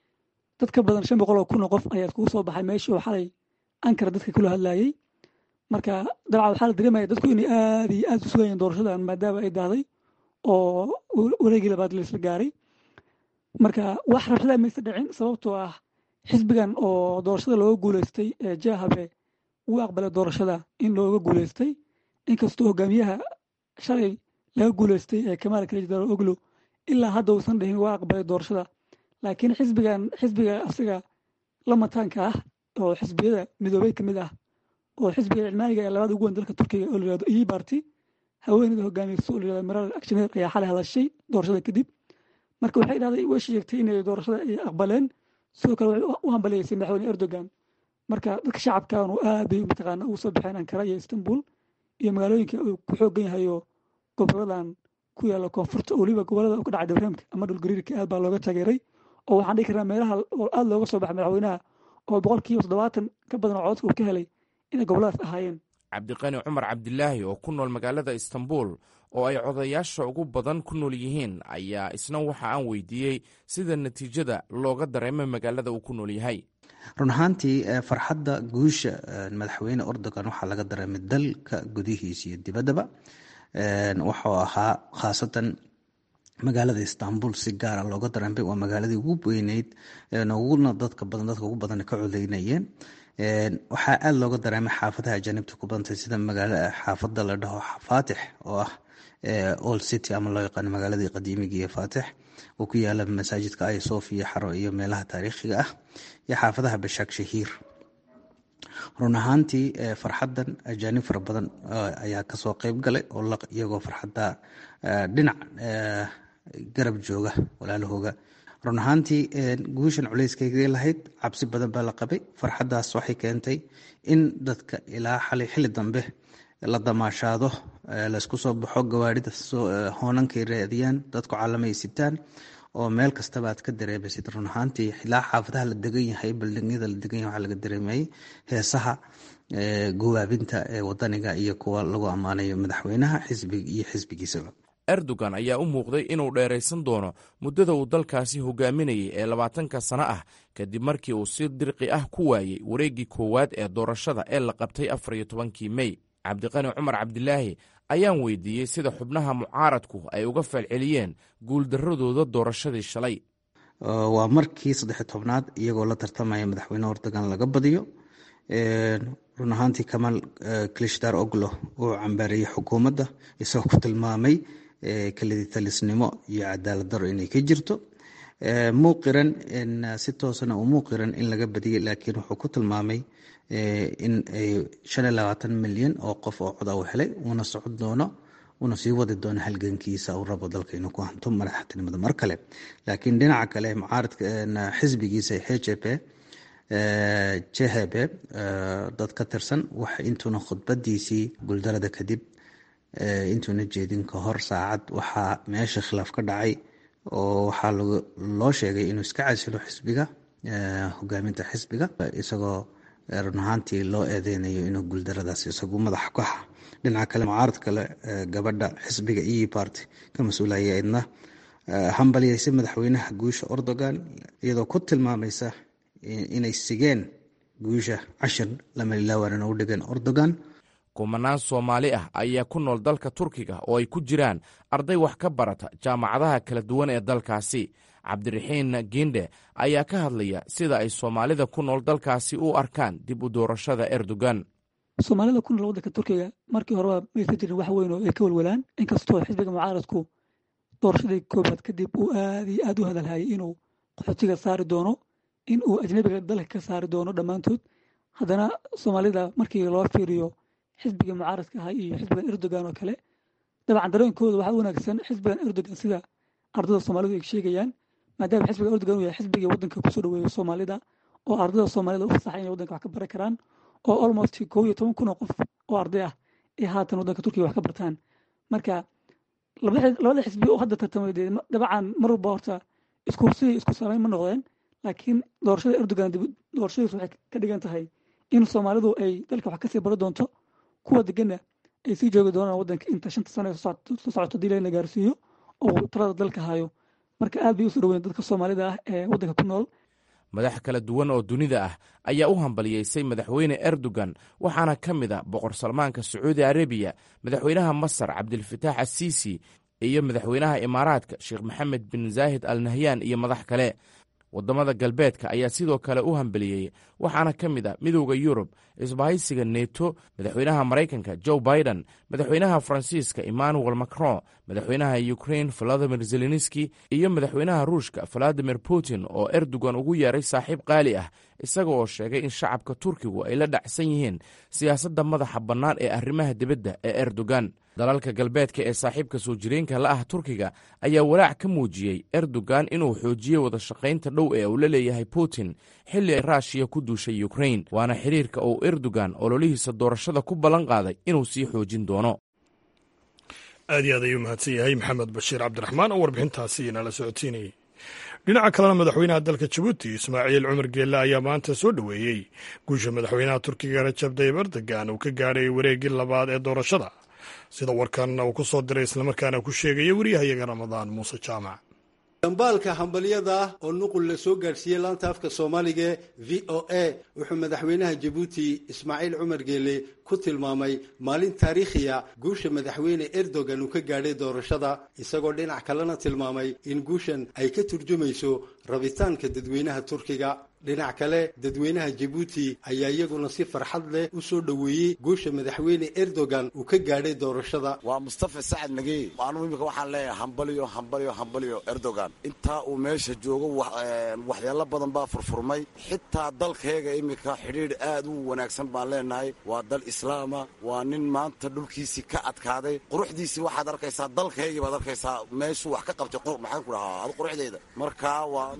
dad ka badan shan boqol oo kun oo qof ayaa iskugu soo baxay meeshii oo xalay ankara dadka kula hadlayey marka dabcan waxaa la dareemaya dadku inay aada iyo aada u sugayeen doorashadan maadaama ay dahday oo wareegii labaad laisla gaaray marka wax rabshada maysa dhicin sababtoo ah xisbigan oo doorashada looga guuleystay ee jahabe wuu aqbalay doorashada in looga guuleystay inkastoo hogaamiyaha shalay laga guuleystay ee kamaal kalejidaro oglo ilaa hadda uusan dhihin waa aqbalay doorashada laakiin xisbigan xisbiga asiga lamataanka ah oo xisbiyada midoobey ka mid ah oo xisbiga cilmaaniga ee labaada ugu weyn dalka turkiga oo layihahdo e barty haweeneyda hogaamiyeysa oo layihahdo maral akshaneer ayaa xalay hadashay doorashada kadib marka waxay dhahday way sheegtay inay doorashada ay aqbaleen sidoo kale waxay u hambaliyeysay madaxweyne erdogan marka dadka shacabkaanu aad bay mataqaana ugu soo baxeen ankara iyo istanbul iyo magaalooyinka uu ku xoogan yahayo goboladan ku yaalla koonfurta oo weliba gobolada ka dhacay dabraamka ama dhulgariirka aad baa looga taageeray oo waxaan dhihi karnaa meelaha oo aada looga soo baxay madaxweynaha oo boqolkiiba toddobaatan ka badan oo cododka uu ka helay inay goboladaas ahaayeen cabdiqani cumar cabdilaahi oo ku nool magaalada istanbul oo ay codayaasha ugu badan ku nool yihiin ayaa isna waxa aan weydiiyey sida natiijada looga dareemay magaalada uu ku nool yahay run ahaantii farxadda guusha madaxweyne erdogan waxaa laga dareemay dalka gudihiisa iyo dibaddaba wuxuu ahaa khaasatan magaalada istanbul si gaara looga dareemay waa magaaladii ugu weyneyd uguna dadka badan dadka ugu badan ka codeynayeen waxaa aada looga dareemay xaafadaha ajaanibta ku badantay sida magaala xaafada la dhaho faatix oo ah old city ama loo yaqaano magaaladii qadiimiga iyo faatix oo ku yaala masaajidka ay sofia xaro iyo meelaha taariikhiga ah iyo xaafadaha bashaak shahiir run ahaantii farxadan ajaanib fara badan ayaa kasoo qeyb galay oo iyagoo farxadda dhinac garab jooga walaalahooga run ahaantii guushan culeyskayga lahayd cabsi badan baa la qabay farxaddaas waxay keentay in dadka ilaa xalay xilli dambe la damaashaado laysku soo baxo gawaarida hoonankay raadiyaan dadku calamay sitaan oo meel kastaba aad ka dareemaysid run ahaantii ilaa xaafadaha la degan yahay baldingyada la degan yahay waxaa laga dareemayay heesaha guwaabinta ee wadaniga iyo kuwa lagu ammaanayo madaxweynaha xisbig iyo xisbigiisaba erdogan ayaa u muuqday inuu dheeraysan doono muddada uu dalkaasi hogaaminayay ee labaatanka sano ah kadib markii uu si dirqi ah ku waayey wareeggii koowaad ee doorashada ee la qabtay afar iyo tobankii mey cabdiqani cumar cabdilaahi ayaan weydiiyey sida xubnaha mucaaradku ay uga falceliyeen guuldaradooda doorashadii shalay waa markii saddex tobnaad iyagoo la tartamaya madaxweyne erdogan laga badiyo run ahaantii kamaal klishtar oglo uu cambaariyey xukuumadda isagoo ku tilmaamay kaliditalisnimo iyo cadaalad daro inay ka jirto muuqiran si toosana uu muuqiran in laga badiyey laakiin wuxuu ku tilmaamay in ay shan iyo labaatan milyan oo qof oo coda u helay uuna socon doono uuna sii wadi doono halgankiisa uu rabo dalka inuu ku hanto madaxtinimada mar kale laakiin dhinaca kale mucaaradka xisbigiisa h j p jehebe dad ka tirsan wax intuuna khudbadiisii guuldarada kadib intuuna jeedin ka hor saacad waxaa meesha khilaaf ka dhacay oo waxaa loo sheegay inuu iska casilo xisbiga hogaaminta xisbiga isagoo run ahaantii loo eedeynayo inuu guuldaradaas isagu madax ka dhinaca kale mucaarad kale gabadha xisbiga e party ka mas-uulaya idna hambalyaysay madaxweynaha guusha erdogan iyadoo ku tilmaamaysa inay sigeen guusha cashir lamalilaawaanan u dhigeen erdogan kumanaan soomaali ah ayaa ku nool dalka turkiga oo ay ku jiraan arday wax ka barata jaamacadaha kala duwan ee dalkaasi cabdiraxiin gindhe ayaa ka hadlaya sida ay soomaalida ku nool dalkaasi u arkaan dib u doorashada erdogan soomaalida ku nool waddanka turkiga markii horeba maysa jirin wax weyn oo ay ka walwalaan inkastoo xisbiga mucaaradku doorashadii koobaad kadib uu aad iyo aad u hadalhayay inuu qaxootiga saari doono in uu ajnabiga dalka ka saari doono dhammaantood haddana soomaalida markii loo fiiriyo xisbiga mucaaradka ahaa iyo xisbigan erdogan oo kale dabcan dareenkooda waxaa u wanaagsan xisbigan erdogan sida ardada soomaalidu ay sheegayaan maadaama xisbiga erdogan uu yahay xisbigii waddanka kusoo dhaweeya soomaalida oo ardada soomaalida u fasaxay inay waddanka wax ka baran karaan oo almost kow iyo toban kun oo qof oo arday ah ay haatan waddanka turkiga wax ka bartaan marka labada xisbi oo hadda tartamay dee dabcan mar walba horta isku sidii isku saameyn ma noqdeen laakiin doorashada erdogan doorashadiisu waxay ka dhigan tahay in soomaalidu ay dalka wax kasii baro doonto kuwa deganna ay sii joogi doonaan waddanka inta shanta sano soo socoto hadii layna gaarsiiyo oo talada dalka hayo marka aad bay usoo dhaweyn dadka soomaalida ah ee waddanka ku nool madax kala duwan oo dunida ah ayaa u hambaliyeysay madaxweyne erdogan waxaana ka mid a boqor salmaanka sacuudi arabiya madaxweynaha masar cabdilfataax asiisi iyo madaxweynaha imaaraadka sheekh maxamed bin zaahid al nahyan iyo madax kale waddamada galbeedka ayaa sidoo kale u hambeliyey waxaana ka mid a midowda yurub isbahaysiga neto madaxweynaha maraykanka joe biden madaxweynaha faransiiska emmanuel macron madaxweynaha ukrain valadimir zelenski iyo madaxweynaha ruushka valadimir putin oo erdogan ugu yeeray saaxiib qaali ah isaga oo sheegay in shacabka turkigu ay la dhacsan yihiin siyaasadda madaxa bannaan ee arrimaha dibadda ee erdogan dalalka galbeedka ee saaxiibka soo jireenka la ah turkiga ayaa walaac ka muujiyey erdogan inuu xoojiyey wada shaqaynta dhow ee uu la leeyahay putin xilli ay raashiya ku duushay ukrain waana xiriirka uu erdogan ololihiisa doorashada ku ballan qaaday inuu sii xoojin doono aad iyo aad ayuu mahadsan yahay maxamed bashiir cabdiraxmaan oo warbixintaasi inala socodsiinayay dhinaca kalena madaxweynaha dalka jabuuti ismaaciil cumar geelle ayaa maanta soo dhoweeyey guusha madaxweynaha turkiga rajab tayib erdogan uu ka gaadhay wareeggii labaad ee doorashada sida warkan uu ku soo diray islamarkaana ku sheegaya wariyahayaga ramadaan muuse jaamac dambaalka hambalyada ah oo nuqul la soo gaadhsiiyey laanta afka soomaaliga v o a wuxuu madaxweynaha jabuuti ismaaciil cumar geele ku tilmaamay maalin taariikhiya guusha madaxweyne erdogan uu ka gaadhay doorashada isagoo dhinac kalena tilmaamay in guushan ay ka turjumayso rabitaanka dadweynaha turkiga dhinac kale dadweynaha jabuuti ayaa iyaguna si farxad leh u soo dhoweeyey guusha madaxweyne erdogan uu ka gaadhay doorashada waa mustafa sacad nagey anugu imika waxaan leeyahay hambalyo hambalyo hambalyo erdogan intaa uu meesha joogo waxyaalo badan baa furfurmay xitaa dalkayga imika xidhiidh aad u wanaagsan baan leenahay waa dal islaama waa nin maanta dhulkiisii ka adkaaday quruxdiisii waxaad arkaysaa dalkaygii baad arkaysaa meeshuu wax ka qabtay maxaan ku dhahaa ad quruxdeeda marka waa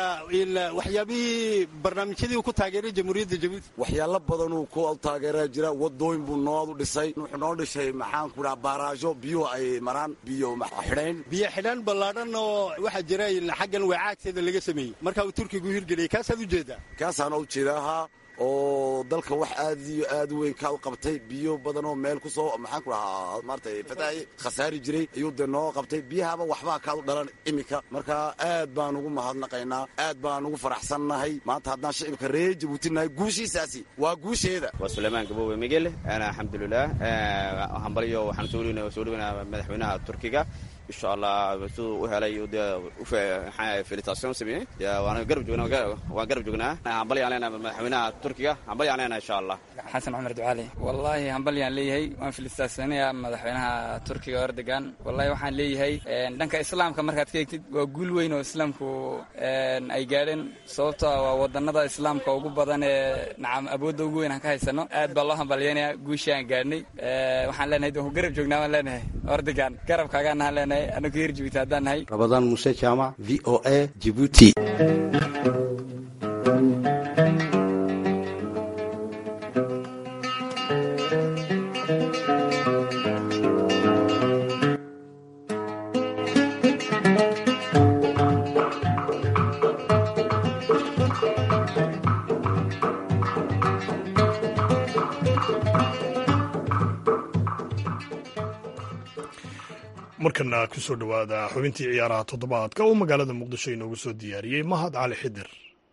waxyaabihii barnaamijyadii uu ku taageeray jamhuuriyadda jabuuti waxyaalo badanuu ku taageeraa jira wadooyin buu noodu dhisay wuxuu noo dhisay maxaan ku dhaha baaraajo biyuhu ay maraan biyo xidhayn biyo xidhaan ballaadhan oo waxaa jira xaggan weecaagteeda laga sameeyey marka uu turkigu hirgeliyay kaasaad u jeedaa kaasaana u jeedaahaa oo dalka wax aad iyo aad u weyn kaad qabtay biyo badan oo meel kusoo maxaan ku dhahaa maaratay fataahi khasaari jiray ayuu dee noo qabtay biyahaba waxbaa kaad u dhalan iminka marka aad baan ugu mahadnaqaynaa aad baan ugu faraxsannahay maanta haddaan shicibka reer jabuutinahay guushiisaasi waa guusheeda waa sulaymaan gabowe migel ana alxamdulilah hambalyo waxaan soo dhaweynaa madaxweynaha turkiga insha allah siduu u helay felicitation sameeyey waan garab joognaa waan garab joognaa hambalyaan leenahay madaxweynaha turkiga hambalyaan leenahay insha allah xasan cumar ducaali wallaahi hambalyaan leeyahay waan felicitationaya madaxweynaha turkiga erdogan wallahi waxaan leeyahay dhanka islaamka markaad ka egtid waa guul weyn oo islaamku ay gaadheen sababto waa wadanada islaamka ugu badan ee nacam awoodda ugu weyn aan ka haysano aad baa loo hambalyeynaya guushii aan gaadhnay waxaan leenahay waan ku garab joognaa waan leenahay erdogan garabkaagaanahaan leenahay rabadaan muuse jaamac v o a jibuuti markana kusoo dhowaada xubintii ciyaaraha toddobaadka oo magaalada muqdisho inoogu soo diyaariyey mahad cali xidir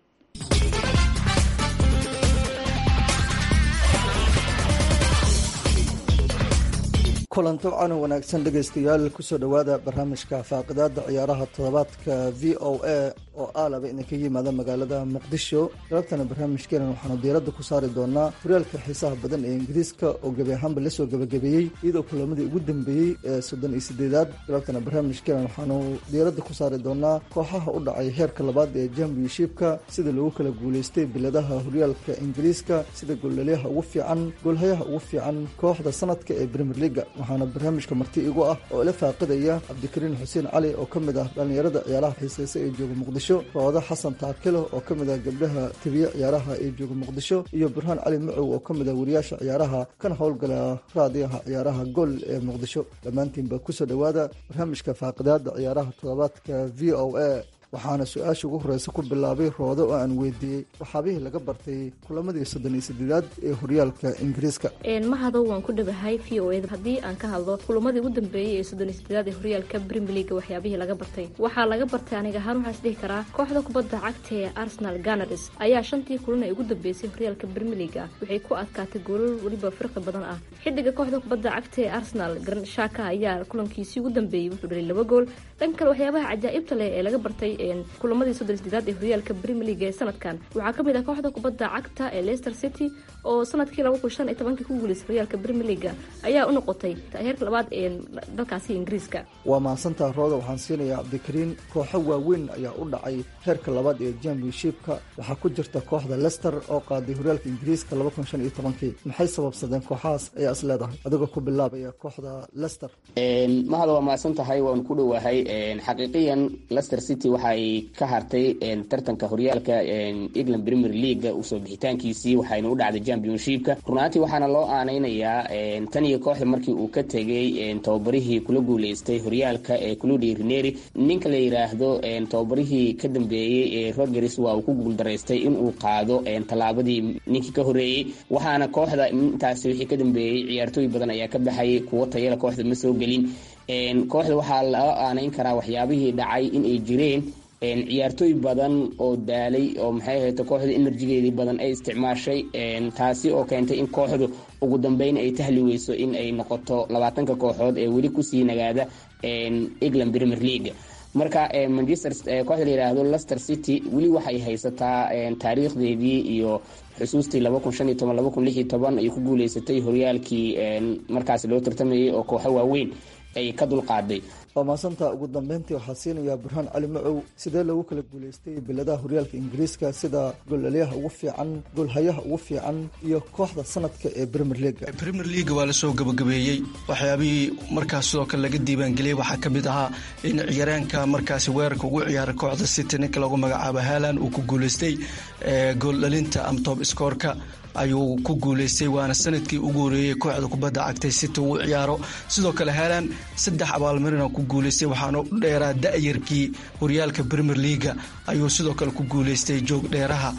kulanto cana wanaagsan dhegaystayaal kusoo dhowaada barnaamijka faaqidaada ciyaaraha toddobaadka v o a oo aalaba idinka yimaada magaalada muqdisho galabtana barnaamijkeena waxaanu diiradda ku saari doonaa horyaalka xiisaha badan ee ingiriiska oo gebi ahaanba lasoo gebagabeeyey iyadoo kulamadii ugu dambeeyey ee soddon iyo sideedaad galabtana barnaamijkeena waxaanu diiradda ku saari doonaa kooxaha u dhacay heerka labaad ee championshipka sida lagu kala guuleystay biladaha horyaalka ingiriiska sida goollalyaha ugu fiican goolhayaha ugu fiican kooxda sanadka ee premier leaga waxaana barnaamijka marti igu ah oo ila faaqidaya cabdikariin xuseen cali oo ka mid ah dhallinyarada ciyaaraha xiiseysa ee jooga muqdisho roodo xasan taakilo oo ka mid ah gabdhaha tebiye ciyaaraha ee jooga muqdisho iyo burhaan cali macow oo ka mid ah wariyaasha ciyaaraha kana howlgala raadiyaha ciyaaraha gool ee muqdisho dhammaantiinba kusoo dhowaada barnaamijka faaqidaada ciyaaraha toddobaadka v o a waxaana su-aasha ugu horeysa ku bilaabay roodo oo aan weydiiyey waxaabihii laga bartay kulamadii soddon iyo sideedaad ee horyaalka ingiriiska mahadow waan ku dhawahay v o eda haddii aan ka hadlo kulamadii ugu dambeeyey ee soddon iyo sideedaad ee horyaalka premier leaga waxyaabihii laga bartay waxaa laga bartay aniga ahaan waxaa is dhihi karaa kooxda kubadda cagta ee arsenal ganars ayaa shantii kulan ee ugu dambeysay horyaalka premier leaga waxay ku adkaatay goolal weliba firqi badan ah xidiga kooxda kubadda cagta ee arsenal garan shaka ayaa kulankiisii ugu dambeeyey wuxuu dhalay laba gool dhan kale waxyaabaha cajaa'ibta leh ee laga bartay kulamadii soddon sideedaad ee horyaalka premier league ee sanadkan waxaa ka mid ah kooxda kubadda cagta ee leicester city oo sanadkii laba kun shan iyo tobankii ku guuleysay horyaalka premier leaga ayaa u noqotay heerka labaad ee dalkaasi ingiriiska waa mahadsantaa rooda waxaan siinayaa cabdikariin kooxo waaweyn ayaa u dhacay heerka labaad ee championshipka waxaa ku jirta kooxda leicester oo qaaday horyaalka ingiriiska laba kun shan iyo tobankii maxay sababsadeen kooxahaas ayaa is leedahay adigoo ku bilaabaya kooxda leicester mahada waa mahadsan tahay waan ku dhowahay xaqiiqiyan leicester city waxay ka hartay tartanka horyaalka england premier league usoo bixitaankiisii waxayna u dhacday championshipka runaantii waxaana loo aaneynayaa tan iyo kooxda markii uu ka tegay tababarihii kula guuleystay horyaalka ee cludi rineri ninka la yiraahdo tababarihii ka dambeeyey ee rogers waa uu ku guuldaraystay inuu qaado tallaabadii ninkii ka horeeyey waxaana kooxda intaasi wixii ka dambeeyey ciyaartooy badan ayaa ka baxayay kuwo tayala kooxda ma soo gelin kooxda waxaa loo aaneyn karaa waxyaabihii dhacay inay jireen ciyaartooy badan oo daalay oo maxay ahayta kooxda enerjigeedii badan ay isticmaashay taasi oo keentay in kooxdu ugu dambeyn ay tahli weyso in ay noqoto labaatanka kooxood ee weli kusii nagaada england premier league marka manchester kooxda la yiraahdo leicester city weli waxay haysataa taariikhdeedii iyo xusuustii laba kun shan iyo toban laba kun lix iyo toban ay ku guuleysatay horyaalkii markaasi loo tartamayay oo kooxo waaweyn ay ka dulqaaday waa maasanta ugu dambeyntii waxaa siinayaa burhaan cali macow sidee loogu kala guuleystay biladaha horyaalka ingiriiska sida goolaliyaha ugu fiican goolhayaha ugu fiican iyo kooxda sanadka ee premier leaga premier leaga waa lasoo gabagabeeyey waxyaabihii markaas sidoo kale laga diiwaangeliyey waxaa ka mid ahaa in ciyaaryaanka markaasi weerarka ugu ciyaaray kooxda city ninka lagu magacaabo haalan uu ku guuleystay gooldhalinta ama toob iskoorka ayuu ku guuleystay waana sanadkii ugu horeeyey kooxda kubadda cagtay city uu ciyaaro sidoo kale haalan saddex abaalmarina ku guuleystay waxaana u dheeraa da-yarkii horyaalka premier leaga ayuu sidoo kale ku guuleystay joog dheeraha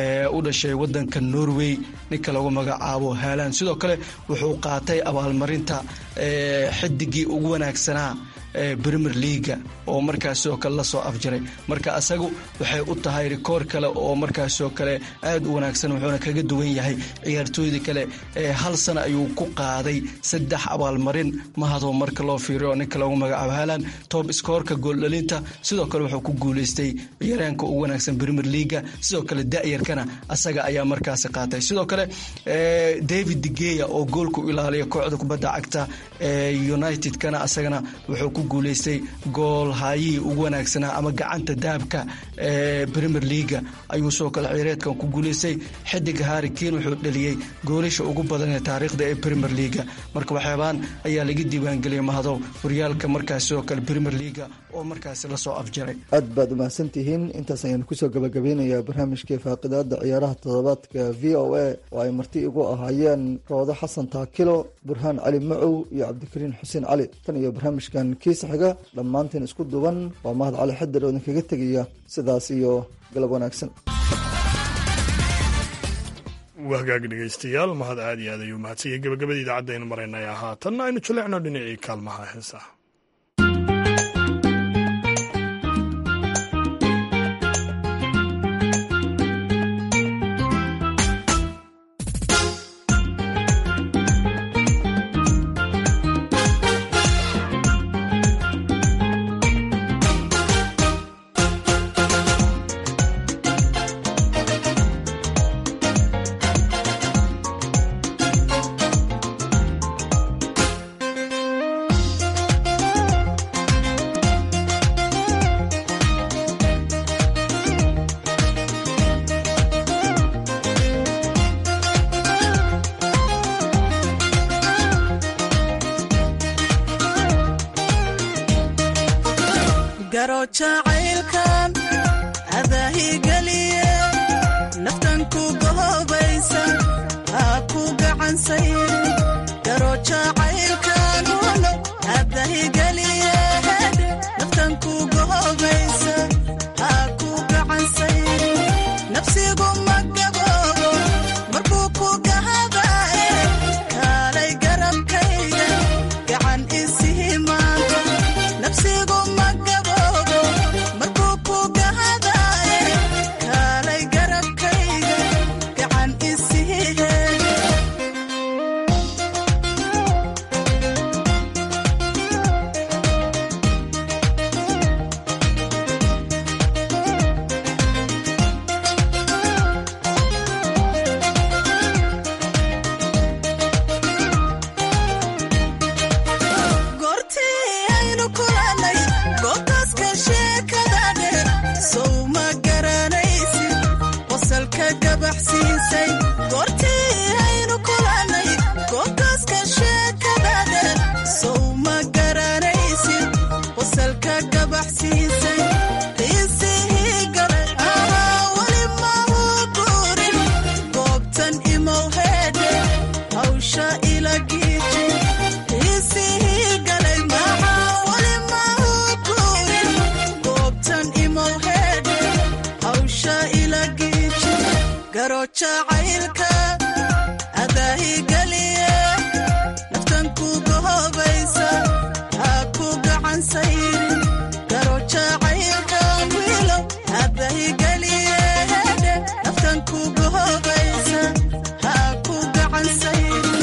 u dhashay wadanka norway ninka lagu magacaabo haalan sidoo kale wuxuu qaatay abaalmarinta xidigii ugu wanaagsanaa premier leaga oo markaas sidoo kale lasoo afjaray marka asagu waxay u tahay rikoor kale oo markaas sidoo kale aad u wanaagsan wuxuuna kaga duwan yahay ciyaartooydii kale hal sana ayuu ku qaaday saddex abaalmarin mahadoo marka loo fiiriyo ninka lagu magacaabo haalan toob iskoorka gooldhalinta sidoo kale wuxuu ku guuleystay ciyaaryaanka ugu wanaagsan premier leaga sidoo kale da-yarkana asaga ayaa markaasi qaatay sidoo kale david degeya oo goolka u ilaaliya kooxda kubadda cagta united-kana asagana wuxuu ku guuleystay gool haayihii ugu wanaagsanaa ama gacanta dahabka ee premier leaga ayuu sidoo kale ciyareedkan ku guuleystay xidiga harrikin wuxuu dhaliyey goolasha ugu badan ee taariikhda ee premier leaga marka waxyaabaan ayaa laga diiwaangeliyay mahadow horyaalka markaas sidoo kale premier leaga oo markaasi lasoo afjaray aad baad umahadsantihiin intaas ayaan kusoo gabagabeynayaa barnaamijkii faaqidaada ciyaaraha toddobaadka v o a oo ay marti igu ahaayeen roodo xasan taakilo burhaan cali macow iyo cabdikariin xuseen cali tan iyo barnaamijkan kiisa xiga dhammaanteen isku duban waa mahad cali xadir oo idinkaga tegaya sidaas iyo galab wanaagsan wahagaag dhegaystayaal mahad aad iyo aad ayuu mahadsanyay gabagabada idaacadda aynu maraynay haatanna aynu jaleecno dhinacii kaalmaha heesaha garo jacaylkan adaahigeliye naftan ku gohobaysa haa ku gacansay garo jacaylkan walo adahigeliye naftan ku gohobaysa haa ku gacansay nafsigu ma gaboobo markuu ku gahadaye kaalay garabkayga gacan isihimaado nafsigu ma gaboobo markuu ku gahadaye kaalay garabkayga gacan isihiheeda goortii aynu kulannay goobtaaska sheekada dheer sow ma garanaysid qosalka gabaxsiisay goortii aynu kulannay goobtaaska sheekada dheer sow ma garanaysid qosalka gabaxsiisay qiisihii galay ahaa weli ma uu guurin goobtan imow heedhe hawsha ila giiji qiisihii galay maxaa weli ma uu guurin goobtan imow heedhe hawsha ila giiji garo jacaylka adaahigeliye naftan ku gohobaysa haa ku gacan sayrin garo jacaylka wiilo adaahigeliye naftan ku gohobaysa haa ku gacan sayrin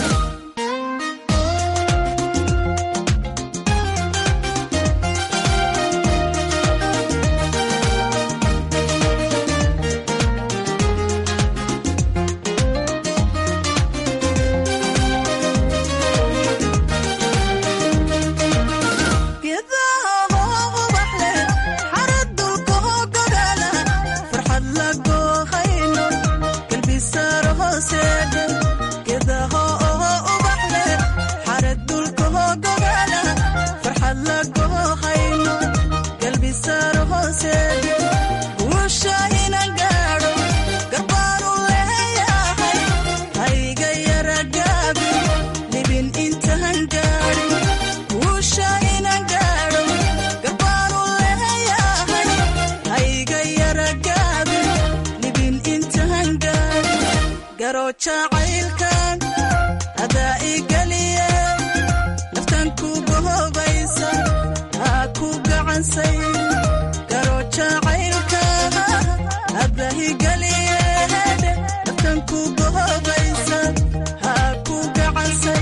geedaha ubax leh xarad dulka hogogala farxad la goohayno galbisaaro hooseedhe geedaha ubax leh xarad dulka hogogala farxad la goohayno galbisaaro hooseedhe guusha inan gaadho garbaanu leeyahay hayga yara gaabi libin intaan gaadhin guusha inan gaadho garbaanu leeyahay hayga yara gaabi libin intaan gaadhin garo jacaylkan adaa igeliye naftan ku gohobaysa haa ku gacansay garo jacaylka adaa igeliye naftan ku gohobaysa haa ku gacansay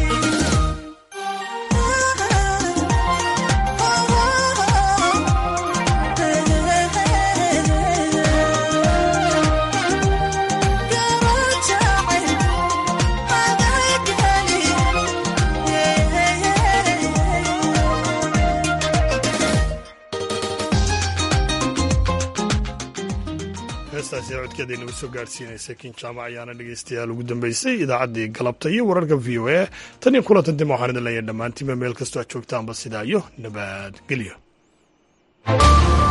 heestaasi codkeeda inagu soo gaadhsiinaysay kin jaamac ayaana dhegeystayaal ugu dambeysay idaacaddii galabta iyo wararka v o a tan iyo kulantan dib waxaan idin leeyahay dhammaantiinba meel kastoo aad joogtaanba sidaa iyo nabadgelyo